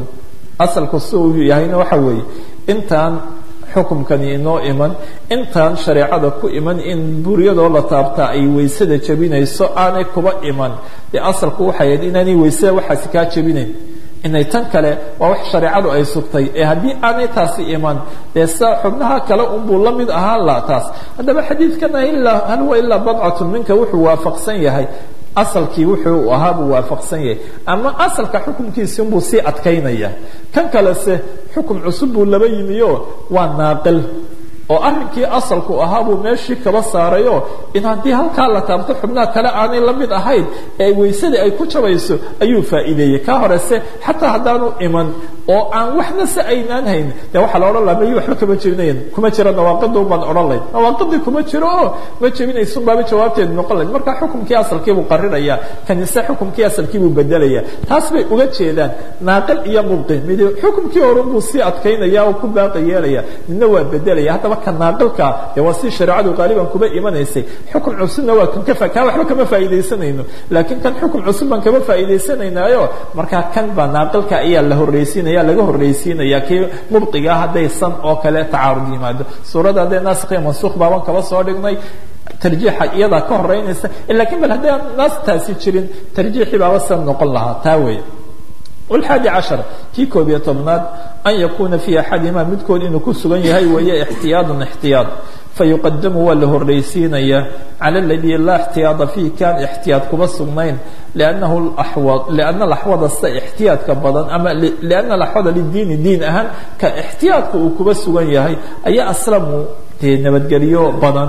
asalku si uu yahayna waxa weeye intaan xukumkani inoo iman intaan shareecada ku iman in buryadoo la taabtaa ay weysada jebinayso aanay kuba iman dee asalku waxay ahayd inaanay weysada waxaasi kaa jebinayn inay tan kale waa wax shareecadu ay sugtay ee haddii aanay taasi iman dee sa xubnaha kale unbuu la mid ahaan la taas haddaba xadiidkana ilaa hal huwa ilaa badcatun minka wuxuu waafaqsan yahay asalkii wuxuu ahaa buu waafaqsan yahay ama asalka xukumkiisi unbuu sii adkaynaya kan kalese xukum cusub buu laba yimiyo waa naaqil oo arrinkii asalku ahaa buu meeshii kaba saarayo in haddii halkaa la taabto xubnaha kale aanay la mid ahayn ee weysadii ay ku jabayso ayuu faa'iideeyey kaa horese xataa haddaanu iman oo aan waxna se aynaan hayn dee waxaa la odhan laha mayi waxba kama jebinayan kuma jira nawaaqidun baan odhan layn nawaaqidii kuma jiro oo ma jebinaysun baaba jawaabteedu noqon layd marka xukumkii asalkiibuu qarinaya kanise xukumkii asalkiibuu bedelaya taas bay uga jeedaan naaqil iyo mubqi mid xukumkii horun buu sii adkaynaya oo ku baaqi yeelaya midna waa bedelaya haddaba ka naaqilka dee waa si shareecadu qaaliban kuba imanaysay xukum cusubna waa kan ka kaa waxba kama faa'iidaysanayno laakiin kan xukum cusub baan kama faa'iidaysanaynayo markaa kan baa naaqilka ayaa la horreysiinaya laga horreysiinaya kii mubqiga hadday san oo kale tacaarud yimaado suuradda hadday naasikhiyo mansuukh baaban kaba soo dhignay tarjiixa iyadaa ka horeynaysa lakiin bal haddii aan naas taasi jirin tarjiixii baaba san noqon lahaa taa weeye والحادي عشر kii koob iyo tobnaad أن يkuna في أحadهma midkood inuu ku sugan yahay weeye احتiyaaط احتiyaaط fayuqadamu waa la horreysiinaya calى اladي laa اxtiyaaطa فيه kaan اxtiyaaط kuba sugnayn لأnnahu لأna laxwada sida اxtiyaadka badan ama لأna laxwada lidiini diin ahaan ka اxtiyaadka uu kuba sugan yahay ayaa aslamu dee nabadgelyo badan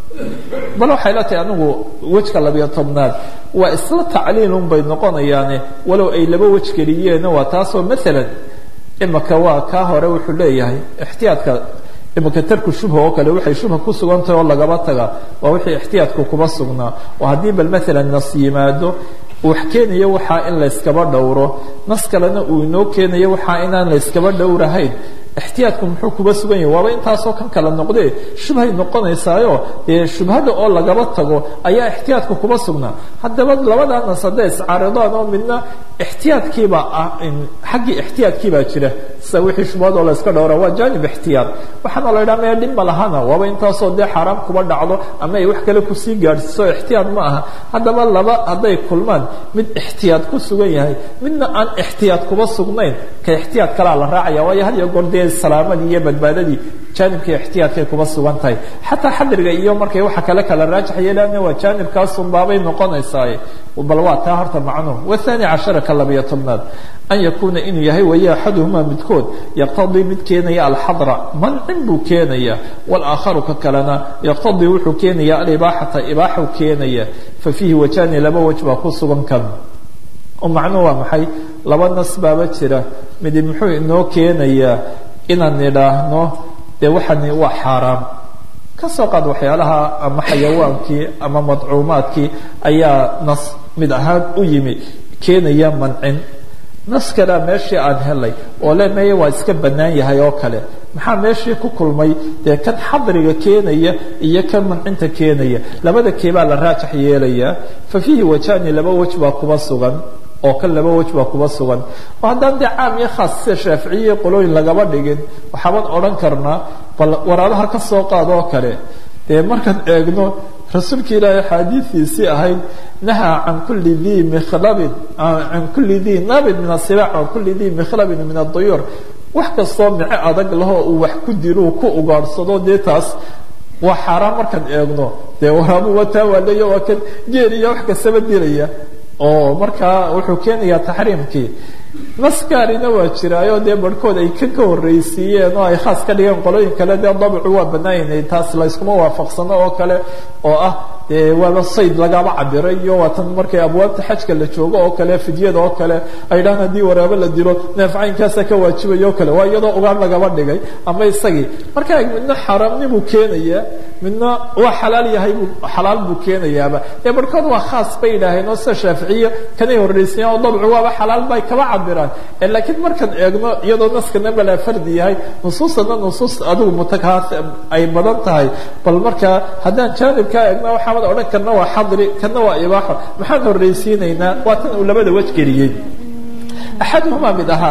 bal waxay la tahay anigu wejka labiyo tobnaad waa isla tacliilun bay noqonayaane walow ay laba wej geliyeen waa taasoo maalan imaka waa kaa hore wuxuu leeyahay ixtiyaadka imaka tarku shubha oo kale waxay shubha ku sugantahay oo lagaba taga waa wixii ixtiyaadku kuba sugnaa oo haddii bal maalan nas yimaado wax keenayo waxaa in layskaba dhowro nas kalena uu inoo keenayo waxaa inaan layskaba dhowrahayn ixtiyaadku muxuu kuba sugan yahay waaba intaasoo kan kala noqdee shubhay noqonaysaayo dee shubhada oo lagaba tago ayaa ixtiyaadku kuba sugnaa haddaba labadaa nas hadday iscaaridaan oo midna ixtiyaadkiibaa ah xaggii ixtiyaadkiibaa jira sida wixii shubhadoo layska dhowra waa janib ixtiyaad waxaana la ydhaha maya dhib ma lahana waaba intaasoo dee xaaraam kuba dhacdo ama ay wax kale kusii gaadhsiiso ixtiyaad ma aha haddaba laba hadday kulmaan mid ixtiyaad ku sugan yahay midna aan ixtiyaad kuba sugnayn ka ixtiyaad kalaa la raacaya waayo had iyo goor dee salaamadii iyo badbaadadii jaanibkii ixtiyaadkay kuba sugan tahay xataa xadriga iyo markay waxa kale kala raajax yeelaana waa jaanibkaasun baabay noqonaysaa bal waa taa horta macnuhu wathani cashara ka labiyo tobnaad an yakuuna inuu yahay waya axaduhumaa midkood yaqtadii mid keenaya alxadra mancin buu keenaya walaakharu ka kalena yaqtadii wuxuu keenaya alibaaxata ibaaxu keenaya fa fiihi wajani laba wej baa ku sugan kan oo macnuhu waa maxay laba nas baaba jira midi muxuu inoo keenayaa inaan idhaahno dee waxani waa xaaraam ka soo qaad waxyaalaha ama xayawaankii ama madcuumaadkii ayaa nas mid ahaan u yimi keenaya mancin nas kalea meeshii aan helay oo le meye waa iska bannaan yahay oo kale maxaa meeshii ku kulmay dee kan xadriga keenaya iyo kan mancinta keenaya labada keebaa la raajax yeelayaa fa fiihi wajani laba wej baa kuba sugan oo kan laba wej baa kuba sugan oo haddaan dee caam iyo khaas sida shaaficiyiyo qolooyin lagaba dhigin waxaaban odhan karnaa bal waraabaha ka soo qaad oo kale dee markaan eegno rasuulka ilaahay axaadiidiisii ahayd nahaa can kulli dii mikhlabin can kulli dii nabin min asibaac can kulli dii mikhlabin min aduyuur wax kastoo mico adag lahoo uu wax ku dilo ku ugaadhsado dee taas waa xaaraan markaan eegno dee waraabu wataa waaleyo waa kan geel iyo wax kastaba dilaya oo markaa wuxuu keenayaa taxriimkii naskaarina waa jiraayo dee barhkood ay kan ka horreysiiyeen oo ay khaas ka dhigeen qolooyin kale dee dabcu waa bannaanyahay taas layskuma waafaqsano oo kale oo ah dee waaba sayd lagaba cabiray iyo waatan markay abwaabta xajka la joogo oo kale fidyada oo kale ay dhahaan haddii waraabo la dilo neefcaynkaasa ka waajibayo o kale waa iyadoo ugaan lagaba dhigay ama isagii marka midna xaaraamnibuu keenayaa midna waa xalaal yahay buu xalaal buu keenayaaba dee barhkood waa khaas bay yidhaaheen oo sida shaaficiya kanay horreysiiyeen oo dabcu waaba xalaal bay kaba cabiraan laakiin markaan eegno iyadoo naskana balaa fardi yahay nusuustana nusuus adigu mutakaas ay badan tahay bal markaa haddaan jaanibkaa eegna waxaamad odhan karna waa xadri kana waa ibaaxo maxaan horreysiinaynaa waa tan uu labada wej geliyey axaduhumaa mid ahaan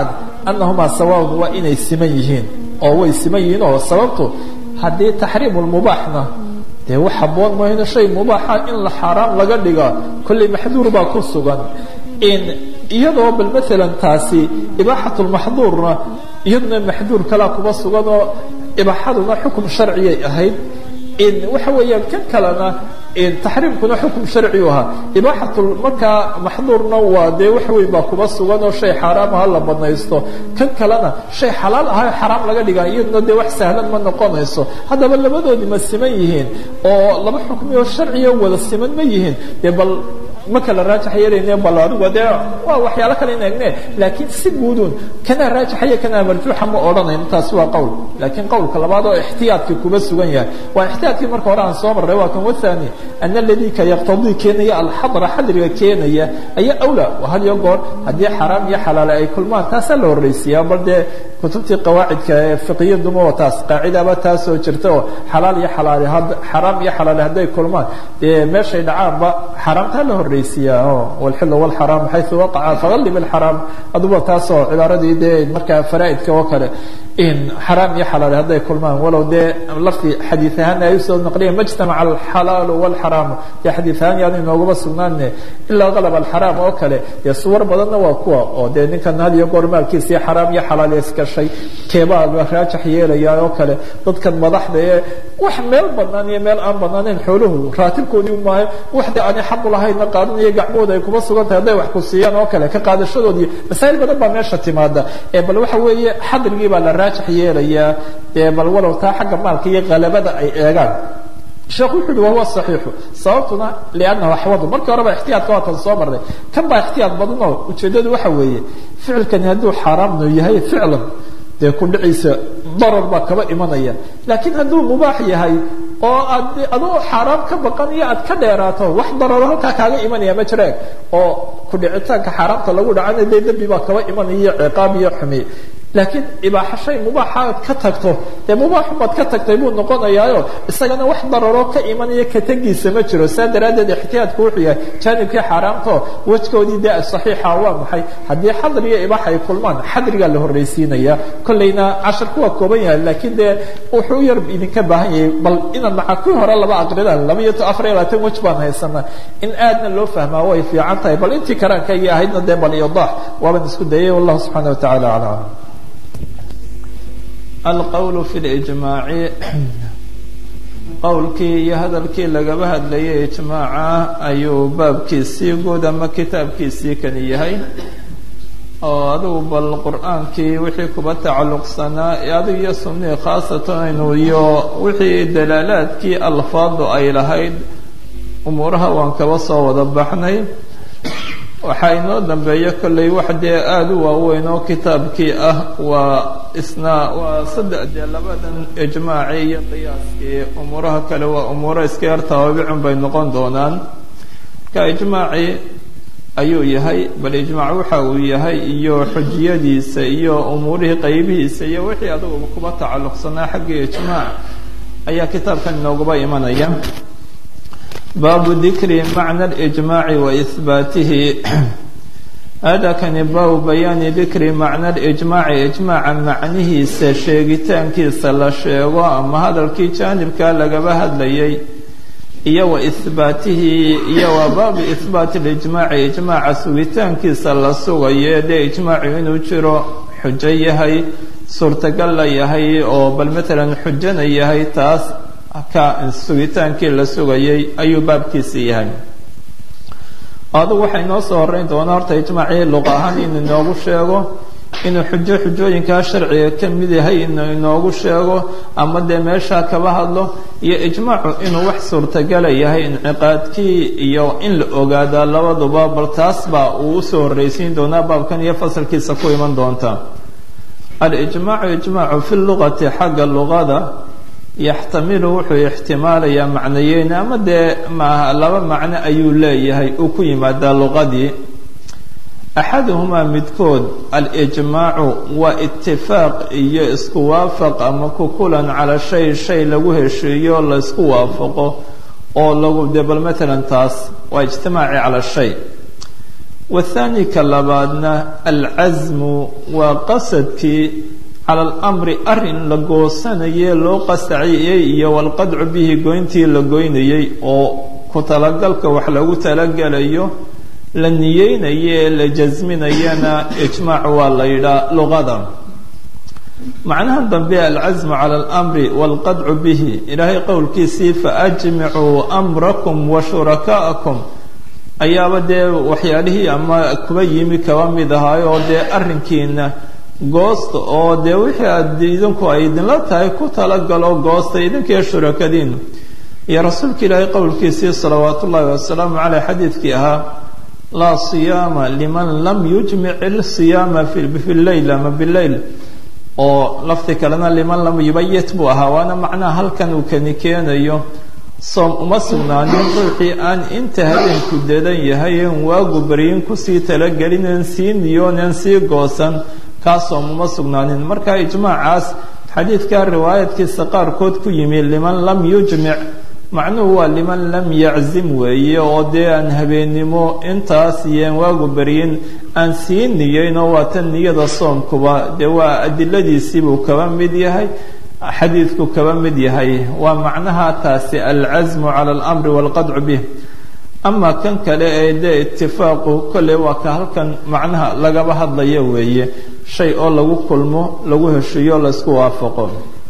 annahumaa sawaaun waa inay siman yihiin oo way siman yihiin oo sababtu haddii taxriimu lmubaaxna dee wax haboon mayno shay mubaaxa in la xaaraam laga dhiga kollay maxduur baa ku sugan in iyadoo bal maalan taasi ibaaxat lmaxduurna iyaduna maxduur kalaa kuba sugan oo ibaaxaduna xukum sharciyay ahayd in waxa weeyaan kan kalena taxriimkuna xukum sharciu ahaa ibaaxat markaa maxduurna waa dee wax weyn baa kuba sugan oo shay xaaraam aha la banaysto kan kalena shay xalaal aha xaraam laga dhiga iyaduna dee wax sahlan ma noqonayso haddaba labadoodii ma siman yihiin oo laba xukmi oo sharciya wada siman ma yihiin dee bal ma kala raajax yeelayne bal adigu dee waa waxyaalo kale in egne laakiin si guudun kanaa raajaxaya kanaa marjuuxa ma odhanayno taasi waa qowl laakiin qowlka labaad oo ixtiyaadkii kuba sugan yahay waa ixtiyaadkii marka hore aan soo marray waa kan wathani ana aladii ka yaqtadii keenaya alxadra xadriga keenaya ayaa awla had iyo goor haddii xaraam iyo xalaale ay kulmaan taasaa la horraysiiyaa bal dee kutubtii qawaacidka ee fiqiyaduma waa taas qaacidaba taasoo jirta oo xalaal iyo xalaale xaraam iyo xalaale hadday kulmaan dee meeshay dhacaanba xaraamtaa la horraysiiyaa o walxilu walxaraam xaysu waqaca faqallib alxaraam aduba taasoo cibaaradii dee markaa faraa'idka oo kale in xaraam iyo xalaale hadday kulmaan walow dee lafti xadiid ahaan ay usoo naqliyeen majtamaca alxalaalu walxaraamu dee xadiid ahaan yaanu inoogaba sugnaane ilaa qalab alxaraam oo kale dee suwar badanna waa kuwa oo dee ninkan had iyo goor maalkiisii xaraam iyo xalaale iskashay keebaa la raajax yeelaya oo kale dadkan madaxda ee wax meel banaan iyo meel aan banaaneyn xooluhu raatibkoodii maayo waxdii aanay xaqu lahayna qaadanaya gacmahooda ay kuma sugan tahay hadday wax ku siiyaan oo kale ka qaadashadoodii masaa'il badan baa meesha timaada ee bal waxa weeye xadrigii baa la raajax yeelayaa ee bal walow taa xagga maalka iyo qalabada ay eegaan sheekhu wuxu uhi wahuwa صaxiixu sababtuna liannahu axwadu markii horeba ixtiyaadka waatan soo marnay kan baa ixtiyaad badanoo ujeeddadu waxa weeye ficilkani hadduu xaaraamnu yahay ficlan dee ku dhiciisa darar baa kaba imanaya laakiin hadduu mubaax yahay oo aad adoo xaaraam ka baqan iyo aad ka dheeraato wax dararo halkaa kaaga imanaya ma jireen oo ku dhicitaanka xaaraamta lagu dhacana dee dembi baa kaba imanaya iyo ciqaab iyo xumi laakiin ibaaxa shay mubaaxa aad ka tagto dee mubaaxumaad ka tagtay buu noqonayaayo isagana wax dararoo ka imanaya ka tegiisa ma jiro saa daraaddeed ixtiyaadku wuxuu yahay jaanibkii xaaraamto wejkoodii dee saxiixa waa maxay haddii xadri iyo ibaaxa ay kulmaan xadrigaa la horraysiinaya kollayna casharku waa kooban yahay laakiin dee wuxuu yar idinka baahan yahay bal inaad maca kuwii hore laba aqridaan laba iyo afar iyo labaatan wej baan haysana in aadna loo fahmaa way fiican tahay bal intii karaankaygii ahaydna dee bal iyodax waaban isku dayay wallahu subxaana wa tacala aclam alqowl fi lijmaaci qowlkii iyo hadalkii lagaba hadlayay ijmaaca ayuu baabkiisii guud ama kitaabkiisii kani yahay oo adigu bal qur-aankii wixii kuba tacalluqsanaa adigu iyo sunnii khaasatan iyo wixii dalaalaadkii alfaadu ay lahayd umuuraha waan kaba soo wada baxnay waxaa inoo dambeeya kollay wax dee aada u waaweyn oo kitaabkii ah waa isna waa saddex dee labadan ijmaaci iyo qiyaaskii umuuraha kale waa umuuro iska yar tawaabicun bay noqon doonaan ka ijmaaci ayuu yahay bal ijmaac waxa uu yahay iyo xujiyadiisa iyo umuurihii qaybihiisa iyo wixii adugu kuba tacalluqsanaa xaggii ijmaac ayaa kitaabkan inooguba imanaya baabu dikri macna اlijmaaci wa ihbaatihi hada kani baabu bayaani dikri macna alijmaaci ijmaaca macnihiisa sheegitaankiisa la sheego ama hadalkii jaanibkaa lagaba hadlayay iyo wa ihbaatihi iyo wa baabu ihbaati اlijmaaci ijmaaca sugitaankiisa la sugayo dee ijmaacu inuu jiro xujo yahay suurtagal la yahay oo bal matalan xujana yahay taas ka sugitaankii la sugayay ayuu baabkiisi yahay adugu waxaa inoo soo horeyn doonaa horta ijmaacii luqa ahaan inuu inoogu sheego inuu xujo xujooyinkaa sharciga ka mid yahay inuu inoogu sheego ama dee meeshaa kaba hadlo iyo ijmaacu inuu wax suurtagala yahay inciqaadkii iyo in la ogaadaa labaduba bal taas baa uu usoo horreysiin doonaa baabkan iyo fasalkiisa ku iman doonta alijmaacu ijmaacu fi luqati xagga luqada yaxtamilu wuxuu ixtimaalayaa macnayeyn ama dee maaha laba macno ayuu leeyahay uu ku yimaadaa luqadii axaduhumaa midkood alijmaacu waa itifaaq iyo isku waafaq ama ku kulan calaa shay shay lagu heshiiyo laysku waafaqo oo lagu dee bal matalan taas waa ijtimaaci cala shay wathani ka labaadna alcasmu waa qasadkii cala alamri arrin la goosanayee loo qasaciyey iyo walqadcu bihi goyntii la goynayey oo ku talagalka wax lagu talagelayo la niyeynayo ee la jasminayana ijmaac waa la yidhaa luqada macnaha dambe alcasmu cala alamri walqadcu bihi ilaahay qowlkiisii faajmicuu amrakum wa shurakaa'akum ayaaba dee waxyaalihii ama kuba yimi kaba mid ahaay oo dee arrinkiina goosta oo dee wixii aad idinku ay idinla tahay ku talagalo goosta idinkiiyo shurakadiinu iyo rasuulka ilaahay qowlkiisii salawaatu ullaahi wasalaamu caleyh xadiidkii ahaa laa siyaama liman lam yujmic ilsiyaama fi leyl ama bileyl oo lafti kalena liman lam yubayit buu ahaa waana macnaha halkan uu kani keenayo soom uma sugnaanin ruuxii aan inta habeenku dadan yahay en waagu baryin kusii talagelinen sii niyoonen sii goosan kaa soom uma sugnaanin marka ijmaacaas xadiidka riwaayadkiisa qaarkood ku yimi liman lam yujmic macnuhu waa liman lam yaczim weeye oo dee aan habeennimo intaas iyoan waagu baryin aan sii niyeynoo waa tan niyada soomkuba dee waa adiladiisiibuu kaba mid yahay xadiidku kaba mid yahay waa macnaha taasi alcasmu cala alamri walqadcu bih ama kan kale ee dee itifaaqu kolley waa ka halkan macnaha lagaba hadlayo weeye shay oo lagu kulmo lagu heshiiyo laysku waafaqo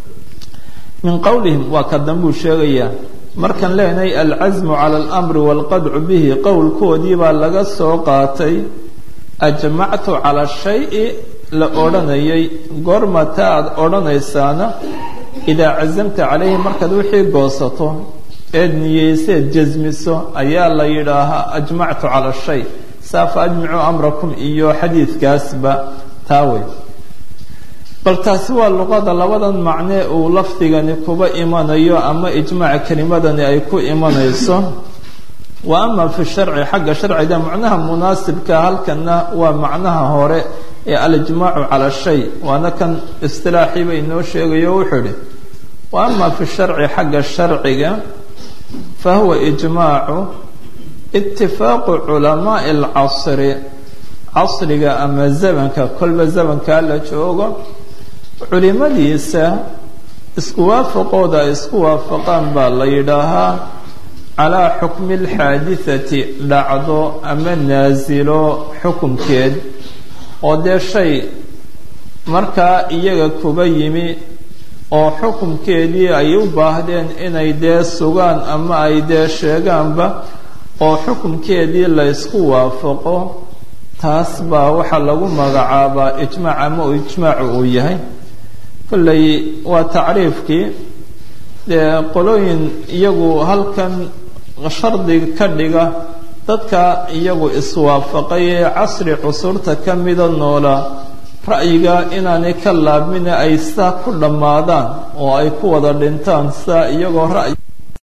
min qowlihim waa ka dambuu sheegayaa markaan leenahay alcasmu cala alamri walqadcu bihi qowlkoodii baa laga soo qaatay ajmactu cala shayi la odhanayay goormata aad odhanaysaana idaa casamta calayhi markaad wixii goosato eed niyeyseed jasmiso ayaa la yidhaahaa ajmactu cala shay saa fa ajmicuu amrakum iyo xadiidkaasba taa wey bal taasi waa luqada labadan macnee uu lafdigani kuba imanayo ama ijmaaca kelimadani ay ku imanayso wa ama fi sharci xagga sharciga macnaha munaasibka halkana waa macnaha hore ee alijmaacu cala shay waana kan istilaaxii ba inoo sheegayo wuxuu idhi wa ama fi sharci xagga sharciga fa huwa ijmaacu itifaaqu culamaai alcasri casriga ama zamanka kolba zamankaa la joogo culimadiisa isku waafaqooda ay isku waafaqaan baa la yidhaahaa calaa xukmi alxaadithati dhacdo ama naasilo xukumkeed oo dee shay markaa iyaga kuba yimi oo xukumkeedii ay u baahdeen inay dee sugaan ama ay dee sheegaanba oo xukumkeedii la ysku waafaqo taas baa waxaa lagu magacaabaa ijmaac ama uu ijmaacu uu yahay kolley waa tacriifkii dee qolooyin iyagu halkan shardi ka dhiga dadka iyagu iswaafaqay ee casri cusurta ka mida noola ra'yiga inaanay ka laabmina ay saa ku dhammaadaan oo ay ku wada dhintaan saa iyagoo ra'yi